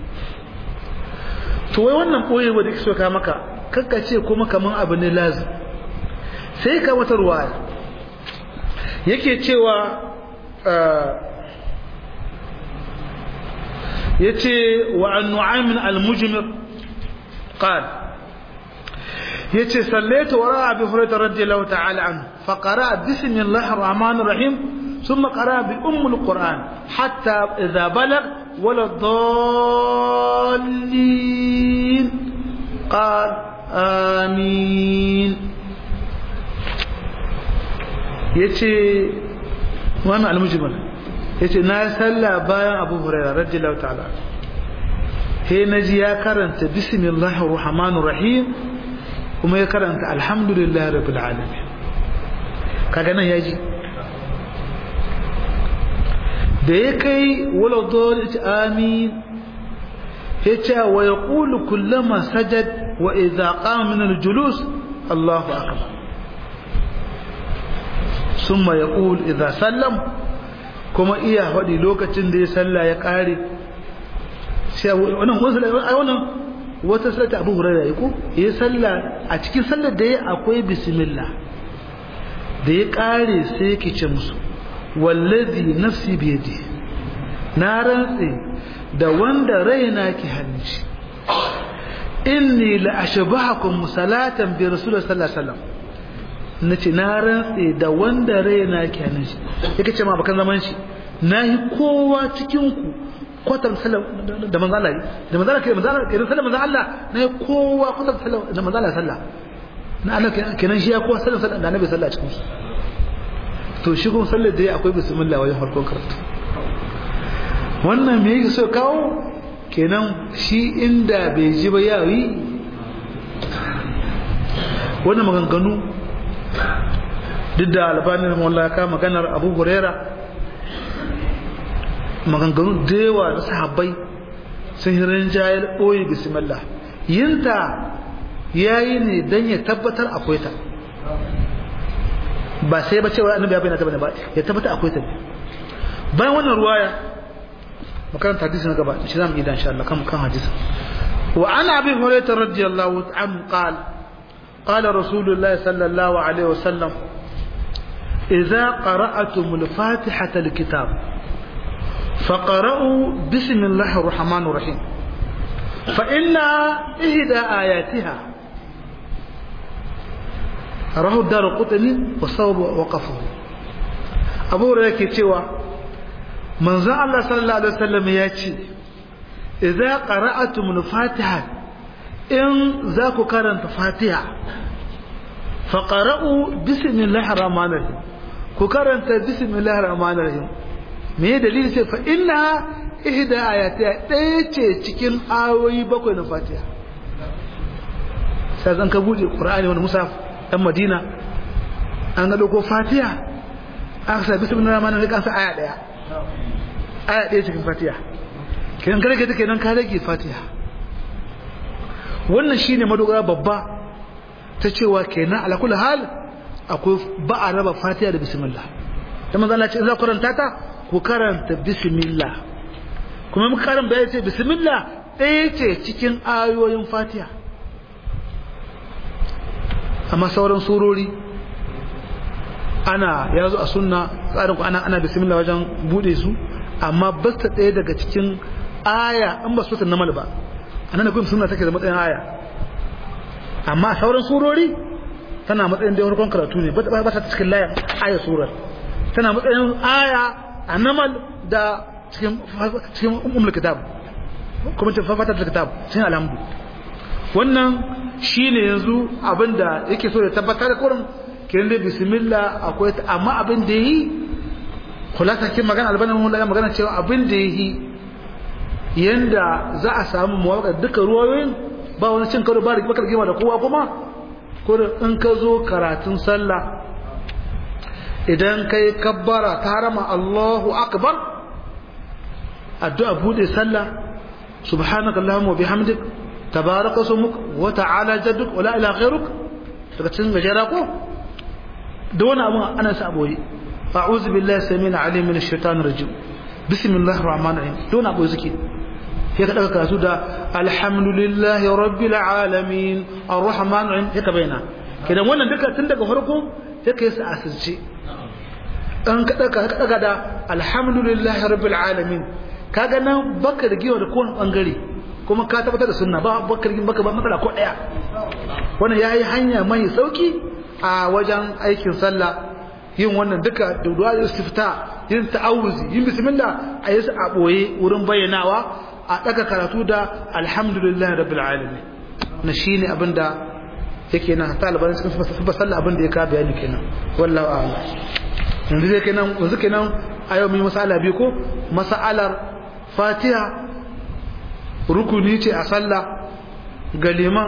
[SPEAKER 1] to wai wannan boye wanda kike so ka maka kakka ce kuma kaman abu ne lazim sai ka wata ruwaya yake cewa yace wa an nu'aym al-mujmir qala yace sallaitu wara abi hurairah radiyallahu ta'ala anhu fa qara'a bismillahir rahmanir rahim ثم قرأ بأم القرآن حتى إذا بلغ ولا الضالين قال آمين يتي وانا المجمل yace na salla bayan Abu Hurairah radiyallahu ta'ala he naji ya karanta bismillahir rahmanir rahim kuma ya karanta alhamdulillahi rabbil alamin kaga nan yaji da ya kai wala dole amin yace wa yaqulu kullama sajad wa idza qama min al-julus Allahu akbar summa yaqul idza sallam kuma iya faɗi lokacin da ya salla ya ƙare sai wannan ai wannan wata sallata Abu Hurairah yako ya salla a cikin sallar da ya akwai bismillah da ya kare sai yake ce musu wallazi nafsi biyadi na rantse da wanda raina ke hannun shi inni la ashbahakum salatan bi rasulullah sallallahu alaihi wasallam nace na rantse da wanda raina ke hannun shi yake ce ma bakan zaman shi nayi kowa cikin ku kwatar sallam da manzo Allah da manzo Allah ke manzo Allah irin sallam manzo Allah nayi kowa kwatar sallam da manzo Allah sallah na Allah kenan shi ya kowa sallam sallam da annabi sallallahu cikin su to shi kuma sallar da akwai bismillah wajen farkon karatu wannan me yake so kawo kenan shi inda bai ji ba yawi wannan maganganu duk da albanin mallaka maganar abu huraira maganganu da yawa na sahabbai sun hirin jayar ɓoye bismillah yinta ya yi ne don ya tabbatar akwai ta ba sai ba cewa annabi ya bayyana ta bane ba ya tabbatar akwai ta bayan wannan ruwaya makaranta hadisi na gaba shi zamu yi dan insha Allah kan kan hadisi wa an abi hurairah radiyallahu anhu qala qala rasulullahi sallallahu alaihi wasallam idza qara'atum al-fatihata al-kitab فقرأوا بسم الله الرحمن الرحيم فإن إحدى آياتها رواه الدار قطني وصوب وقفه أبو هريرة كتوى من ذا الله صلى الله عليه وسلم ياتي إذا قرأتم الفاتحة إن ذاك كرنت فاتحة فقرأوا بسم الله الرحمن الرحيم كرنت بسم الله الرحمن الرحيم me dalili ce fa inna ihda ayati ɗaya ce cikin ayoyi bakwai na fatiha sai zan ka buɗe qur'ani wani musaf dan madina an ga dauko fatiha aka sa bismillahir rahmanir rahim kan aya ɗaya aya ɗaya cikin fatiha kiran ka rage take nan ka rage fatiha wannan shine madogara babba ta cewa kenan ala kulli hal akwai ba a raba fatiha da bismillah dan manzo Allah ce in za ku karanta ta ku karanta bismillah kuma muka karin bayan ce bismillah ɗaya ce cikin ayoyin fatiha amma sauran surori ana ya zo a sunna tsarin ku ana ana bismillah wajen bude su amma ba ta ɗaya daga cikin aya an ba su ta namal ba anan da kuma sunna take da matsayin aya amma sauran surori tana matsayin da wani karatu ne ba ta cikin layan aya surar tana matsayin aya a namal da cikin umar kitab kuma ce fafatar da kitab cikin alhamdu wannan shi ne yanzu abinda yake so da tabbatar da kurin kiran da bismillah akwai ta amma abin da yi kulasa kin magana albanin mun laga magana cewa abin da yi yanda za a samu muwaka duka ruwayoyin ba wani cin karo ba da bakar gima da kowa kuma kurin in ka zo karatun sallah idan kai kabbara ta harama Allahu akbar addu'a bude sallah subhanaka allahumma wa bihamdik tabaraka ismuk wa ta'ala jadduk wa la ilaha ghayruk daga cikin gajera ko da wani abu ana sa aboyi a'udhu billahi samil alim min ash-shaitanir rajim bismillahir rahmanir rahim don abu zike sai ka daga karatu da alhamdulillahi rabbil alamin arrahmanir rahim sai ka bayyana kidan wannan duka tun daga farko sai ka yi sa asirce an ka daga ka daga da alhamdulillahi rabbil alamin kaga nan baka da giwa da kowane bangare kuma ka tabbatar da sunna ba baka da baka ba matsala ko daya wannan yayi hanya mai sauki a wajen aikin sallah yin wannan duka da du'a istifta yin ta'awuzi yin bismillah a yi a boye wurin bayyanawa a daga karatu da alhamdulillahi rabbil alamin na shine abinda yake nan hatta albarin cikin sabba sallah abin da ya ka bayani kenan wallahu a'lam yanzu zai kenan yanzu kenan a yau mun masala biyu ko masalar fatiha rukuni ce a sallah ga liman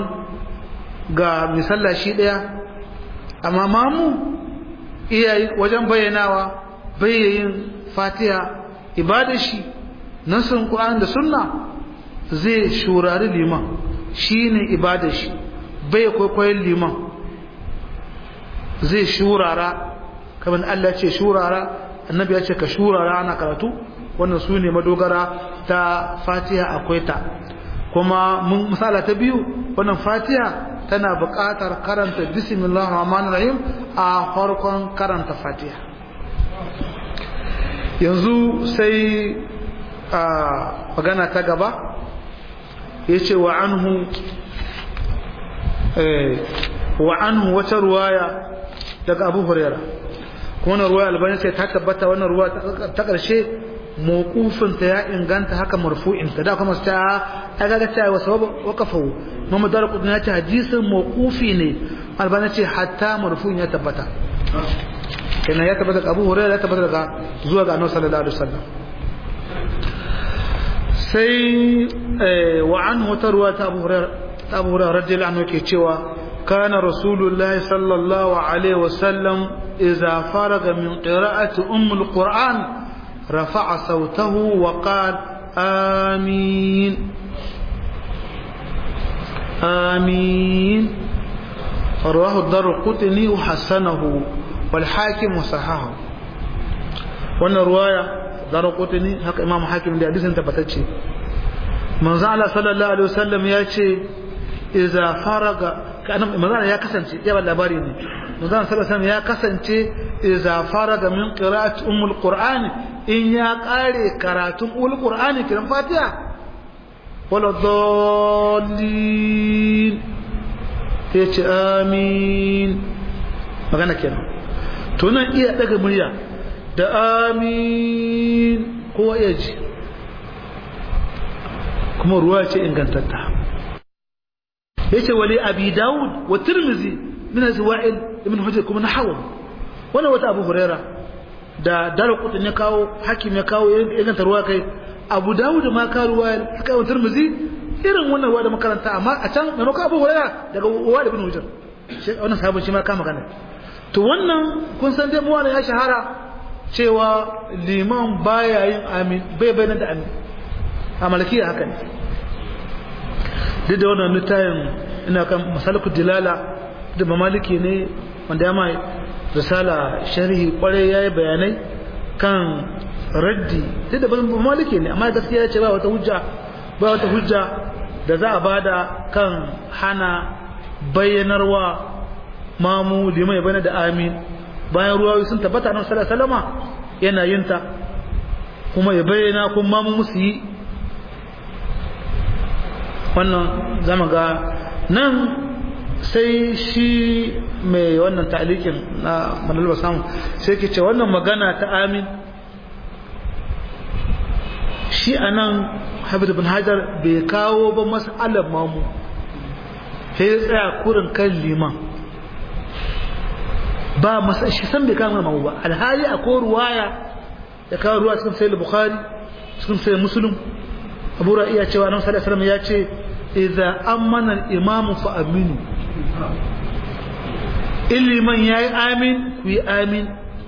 [SPEAKER 1] ga misalla shi daya amma mamu iyayi wajen bayyanawa bayyayin fatiha ibadar shi nasin qur'ani da sunna zai shurari liman shine ibadar shi bai kwaikwayon liman zai shurara kamar Allah ce shurara annabi ya ce ka shurara ana karatu wannan su ne madogara ta fatiha akwai ta kuma mun misala ta biyu wannan fatiha tana buƙatar karanta bismillahir rahmanir rahim a farkon karanta fatiha yanzu sai a magana ta gaba yace wa anhu wa anhu wata ruwaya daga Abu Hurairah kuma wannan ruwaya albani sai ta tabbata wannan ruwa ta ƙarshe mawqufin ta ya inganta haka marfu'in ta da kuma ta ta ga ta wa sababu waqafu Muhammad Darqutni ya ce hadisin mawqufi ne albani ce hatta marfu'in ya tabbata kenan ya tabbata Abu Hurairah ya tabbata daga zuwa ga Annabi sallallahu alaihi wasallam sai wa anhu tarwa ta Abu Hurairah ta Abu Hurairah radiyallahu anhu ke cewa kana Rasulullahi sallallahu alaihi wasallam إذا فرغ من قراءة أم القرآن رفع صوته وقال آمين آمين رواه الدار القطني وحسنه والحاكم وصححه وانا رواية دار القطني هكا إمام حاكم دي حديث انت بتتشي من زعل صلى الله عليه وسلم يأتي إذا فرغ كأنا من زعل يا كسنتي يا بالله ne manzon sallallahu ya kasance idza faraga min qira'ati ummul qur'ani in ya kare karatun ummul qur'ani kiran fatiha wala dallin yace amin magana kenan to nan iya daga murya da amin kowa ya ji kuma ruwa ce ingantatta yace wali abi daud wa tirmizi min azwa'il ibn hujr kuma nahawu wannan wata abu huraira da darqut ne kawo hakim ya kawo inganta ruwa kai abu daud ma ka ruwa suka yi tirmizi irin wannan ruwa da makaranta amma a can maimakon abu huraira daga uwa ibn hujr wannan sahabin shi ma ka magana to wannan kun san dai mu ya shahara cewa liman baya yin amin bai bayyana da amin a malakiya haka ne duk da wannan littafin ina kan masalikul dilala da mamaliki ne wanda ya mai risala sharhi kwarai yayi bayanai kan raddi duk da mamaliki ne amma gaskiya ya ce ba wata hujja ba wata hujja da za a bada kan hana bayyanarwa mamu limai bane da amin bayan ruwayoyi sun tabbata nan sallallahu alaihi wasallama yana yin ta kuma ya bayyana kuma mamu musu yi wannan zama ga nan sai shi mai wannan ta'alikin na manalba samu sai ke ce wannan magana ta amin shi a nan hafiz bin hajar bai kawo ba mas'alar mamu sai ya tsaya kurin kan liman ba masa shi san bai kama mamu ba alhali a ko ruwaya ya kawo ruwa cikin sai bukhari cikin sai muslim abu ra'iya cewa nan sallallahu alaihi ya ce idza amana al-imamu fa aminu illiman yayi amin ku yi amin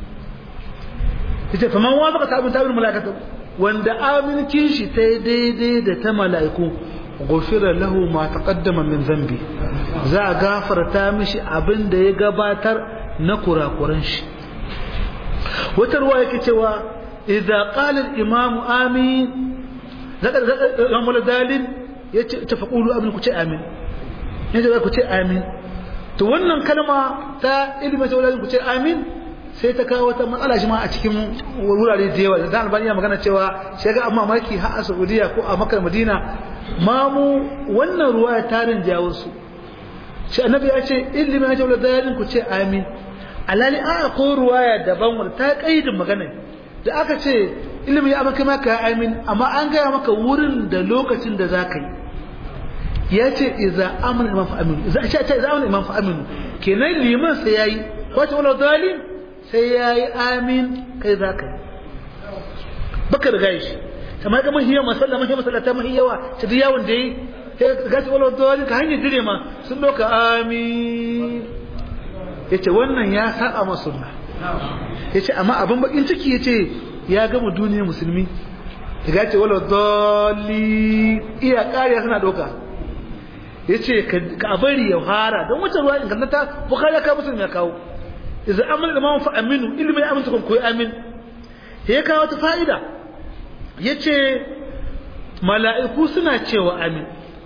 [SPEAKER 1] yace faman wa baka sabun tabin malaikatu wanda amin kin shi ta daidai da ta malaiku gufira lahu ma taqaddama min zambi za a gafarta mishi abin da ya gabatar na kurakuran shi wata ruwa yake cewa idza qala al-imam amin zaka zaka ramul dalil yace tafaqulu amin ku ce amin yace ku ce amin to wannan kalma ta ilmi ta ku ce amin sai ta kawo wata matsala shi ma a cikin wurare da yawa da albani ya magana cewa shi ga amma maki har a Saudiya ko a Makka Madina mamu wannan ruwa ya tarin jawo su shi annabi ya ce ilmi ya ce wala dalil ku ce amin alali a ko ruwaya daban wanda ta kaidin magana da aka ce ilimi ya maka maka amin amma an gaya maka wurin da lokacin da za ka yi ya ce iza amina imam fa'aminu iza a ce iza amina imam fa'aminu kenan liman sai ya yi kwace wala dalil sai ya yi amin kai za ka yi baka da gashi kamar ga mahiyar masalla mahiyar masalla ta mahiyawa ta duk yawon da yi gashi wala dalil ka hanyar dire ma sun doka amin ya ce wannan ya saba ma sunna ya ce amma abin bakin ciki ya ce ya gama duniyar musulmi ya ce wala doli iya kariya suna doka ya ce ka bari ya fara don wacce ruwa ingantata bukari ya kawo musulmi ya kawo iza amin da mawan fa'aminu ilimin ya aminta koyi amin ya kawo wata fa'ida ya ce mala'iku suna cewa amin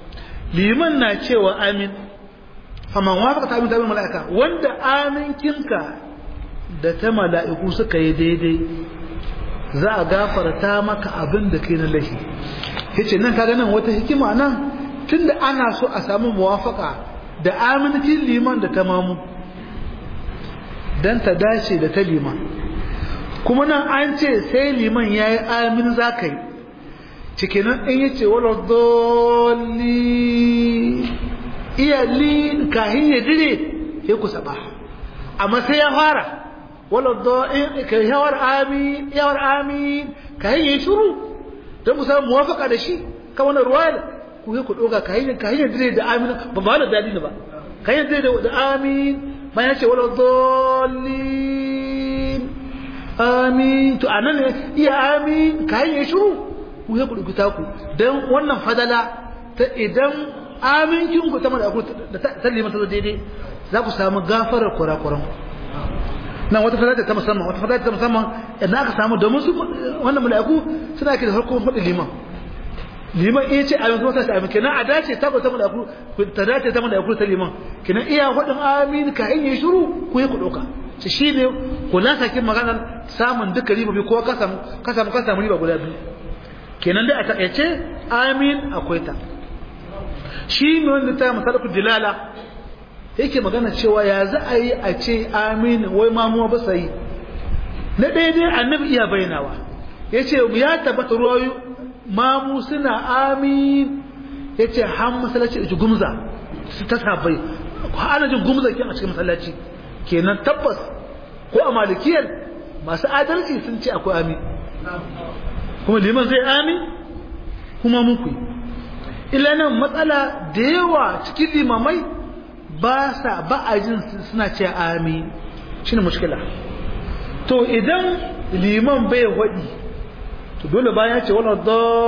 [SPEAKER 1] liman na cewa amin faman wafaka ta amin ta amin mala'ika wanda aminkinka da ta mala'iku suka yi daidai za a gafarta maka abin da kai na lahi yace nan kaga nan wata hikima nan tunda ana so a samu muwafaka da amincin liman da tamamu dan ta dace da ta liman kuma nan an ce sai liman yayi amin zakai cikin nan in yace wala dolli iya li kahin ya dire sai ku saba amma sai ya fara wala dolli kai yawar amin yawar amin kahin ya shiru dan mu samu muwafaka da shi kan wannan ruwaya ku yi ku doga kahin kahin ya dire da amin ba ba da dadi ne ba kahin dire da amin bayan ce wala dollin amin to anan ne iya amin kayan ya shiru ku ya kudu ta ku dan wannan fadala ta idan amincin ku ta malaku da ta limata da daidai za ku samu gafarar kurakuran nan wata fadala ta musamman wata fadala ta musamman idan aka samu domin su wannan malaku suna ke da harkar fadin liman liman iya ce amin kuma ta ce amin kenan a dace ta ta malaku ta dace ta malaku ta liman kenan iya hudin amin ka in yi shiru ku yi ku dauka shi shine kula sakin maganar samun duka riba bi ko ka samu ka samu ka samu riba guda biyu kenan dai a takaice amin akwai ta shi ne wanda ta masalaku dilala yake magana cewa ya za a yi a ce amin wai mamuwa ba sai na ɗaya dai annabi iya bayyanawa ya ce ya tabbata ruwayu mamu suna amin ya ce han masallaci da gumza su ta sabai ana jin gumza ke a cikin masallaci kenan tabbas ko a malikiyar masu adalci sun ce akwai amin kuma liman zai amin kuma muku ila nan matsala da yawa cikin limamai ba sa ba a jin suna ce amin shine mushkila to idan liman bai waɗi to dole bayan ce wala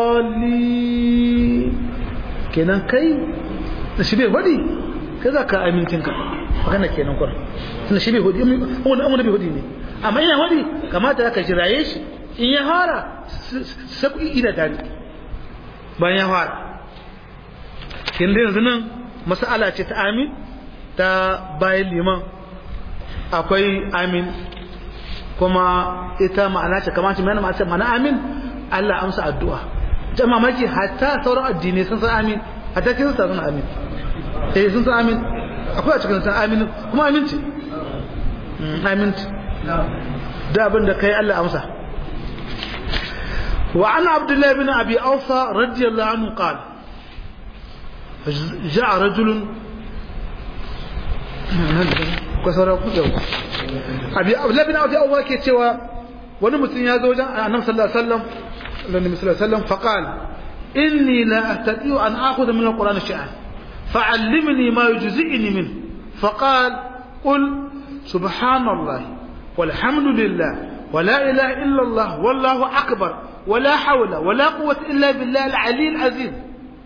[SPEAKER 1] dalli kenan kai da shi bai hudi kai za ka amincin ka magana kenan kwar tunda shi bai hudi wani amuna bai hudi ne amma ina hudi kamata ka jiraye shi in ya fara saku ida tare bayan ya fara kin da yanzu nan mas'ala ce ta amin ta bayan liman akwai amin kuma ita ma'ana ce kamar ce ma'ana amin Allah amsa addu'a jama'a maki hatta sauran addinai sun san amin hatta kin san amin eh sun san amin akwai a cikin san amin kuma amin ce amin ce da abin da kai Allah amsa wa ana abdullahi bin abi awfa radiyallahu anhu qala جاء رجل kwasara ku yau abi abdullahi bin abi awwa ke cewa wani mutum ya zo wajen annabi sallallahu alaihi wasallam annabi sallallahu alaihi wasallam faqala inni la astati'u an akhudha min alquran shay'an fa'allimni ma yujzi'ni min faqala qul subhanallahi walhamdulillah ولا إله إلا الله والله أكبر ولا حول ولا قوة إلا بالله العلي العظيم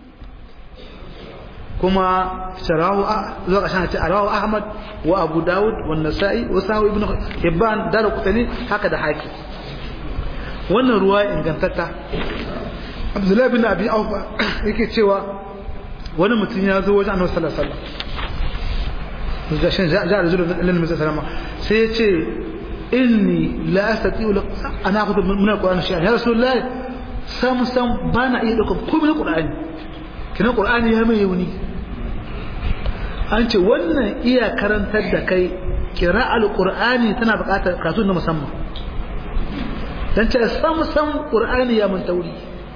[SPEAKER 1] كما شراه زوج عشان رواه أحمد وأبو داود والنسائي وساوي ابن حبان دار قتني هكذا حاكي wannan ruwa ingantatta Abdullahi bin Abi Aufa yake cewa wani mutum ya zo wajen Annabi sallallahu alaihi wasallam da shan ja'a rajul lillahi sallallahu alaihi sai ya ce inni la astati'u an akhudhu min al-Qur'an shay'an ya Rasulullah sam sam bana iya dauka komai Qur'ani kina Qur'ani ya mai yauni an ce wannan iya karantar da kai kira alƙur'ani tana buƙatar kasu na musamman don ce sam sam ƙur'ani ya mun tauri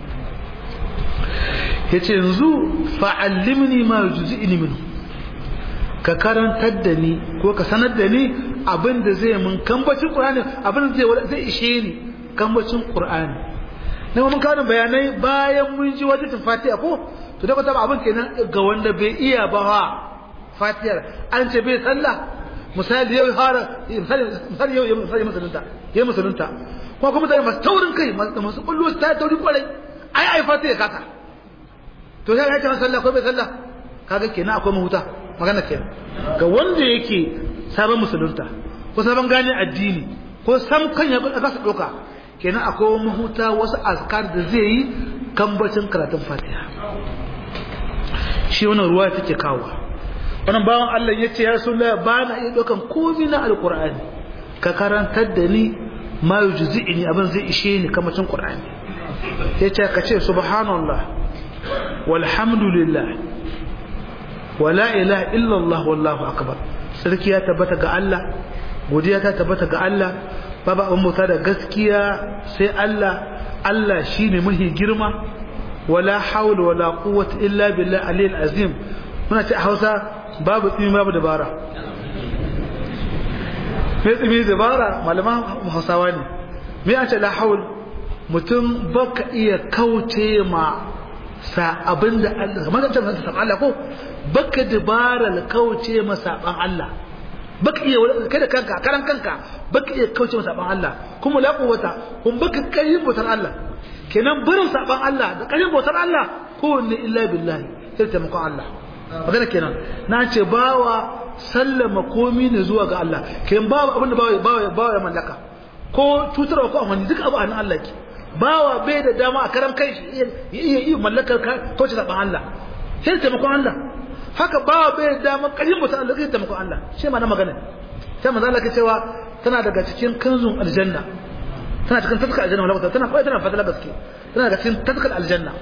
[SPEAKER 1] ya ce yanzu fa'allimni ma juzi ilimin ka karantar da ni ko ka sanar da ni abin da zai mun kambacin ƙur'ani abin da zai ishe ni kambacin ƙur'ani na mun kawo bayanai bayan mun ji wajen fatiha ko to da ba abin kenan ga wanda bai iya ba fatiyar an ce bai sallah misali yau fara misali yau misali musulunta yayi musulunta ko kuma mutane masu taurin kai masu kullu ta tauri kwarai ai ai fatiya kasa to sai ya ce sallah ko bai sallah kaga kenan akwai mahuta magana kenan ga wanda yake sabon musulunta ko sabon gane addini ko sam kan ya kasa doka kenan akwai mahuta wasu azkar da zai yi kambacin karatun fatiha shi wannan ruwa take kawo wannan bawan Allah ya ce ya rasulullah ba na iya ɗaukan komai na alqur'ani ka karantar da ni ma yujzi'ni abin zai ishe ni kamacin qur'ani ya ce ka ce subhanallah walhamdulillah wala ilaha illallah wallahu akbar sarki ya tabbata ga Allah godiya ta tabbata ga Allah babu abin mota da gaskiya sai Allah Allah shine mahi girma wala hawla wala quwwata illa billah aliyil azim muna ce a Hausa babu tsimi babu dabara me tsimi dabara malaman Hausawa ne me an ce la hawl mutum baka iya kauce ma sa abinda Allah kamar da ta san Allah ko baka dabara kauce ma saban Allah baka iya kai da kanka karan kanka baka iya kauce ma saban Allah kuma la quwwata kun baka kai bautar Allah kenan barin saban Allah da kai bautar Allah kowanne illa billahi sai taimakon Allah magana kenan na ce bawa sallama komi ne zuwa ga Allah kenan bawa abinda bawa bawa bawa ya mallaka ko cutarwa ko amfani duk abu a nan Allah ke bawa bai da dama a karan kai shi iya iya mallakar kauce saban Allah sai taimakon Allah haka bawa bai da dama ƙarfin bautar Allah sai taimakon Allah shi ma na magana sai manzo Allah ke cewa tana daga cikin kanzun aljanna tana cikin taskar aljanna wala tana kawai tana fadala gaske tana daga cikin taskar aljanna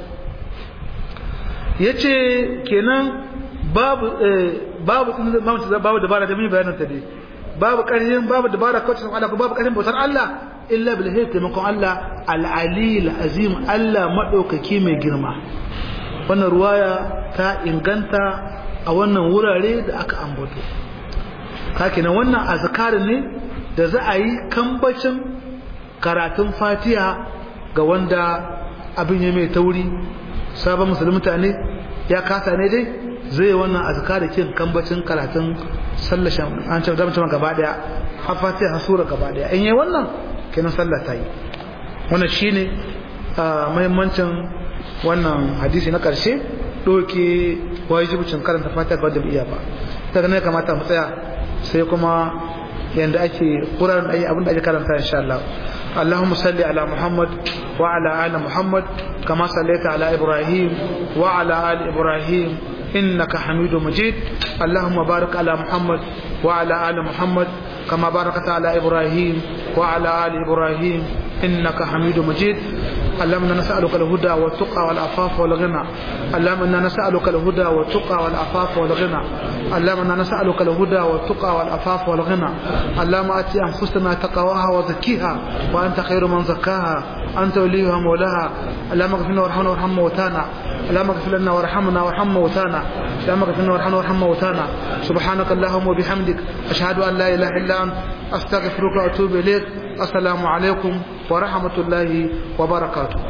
[SPEAKER 1] yace kenan babu babu babu dabara da mun bayanin ta dai babu ƙarfin babu dabara kawai sun Allah babu ƙarfin bautar Allah illa bil hayy taimakon Allah al ali al azim Allah madaukaki mai girma wannan ruwaya ta inganta a wannan wurare da aka ambato kakinan wannan azkar ne da za a yi kambacin karatun fatiha ga wanda abin ya mai tauri sabon musulunta ne ya kasa ne dai zai wannan azkar kin kambacin karatun sallashan an ce zama gaba daya har fatiha har sura gaba daya in yi wannan kenan sallah ta yi wannan shine muhimmancin wannan hadisi na karshe doke wajibcin karanta fatiha ga wanda bai iya ba daga ne kamata mu tsaya sai kuma yanda ake Qur'an ayi abin da ake karanta insha Allah اللهم صل على محمد وعلى آل محمد كما صليت على إبراهيم وعلى آل إبراهيم إنك حميد مجيد اللهم بارك على محمد وعلى آل محمد كما باركت على إبراهيم وعلى آل إبراهيم إنك حميد مجيد اللهم انا نسالك الهدى والتقى والعفاف والغنى اللهم انا نسالك الهدى والتقى والعفاف والغنى اللهم انا نسالك الهدى والتقى والعفاف والغنى اللهم ات انفسنا تقواها وزكيها وانت خير من زكاها انت وليها مولاها اللهم اغفر لنا وارحمنا وارحم موتانا اللهم اغفر لنا وارحمنا وارحم موتانا اللهم اغفر لنا وارحمنا وارحم موتانا سبحانك اللهم وبحمدك اشهد ان لا اله الا انت استغفرك واتوب اليك السلام عليكم ورحمة الله وبركاته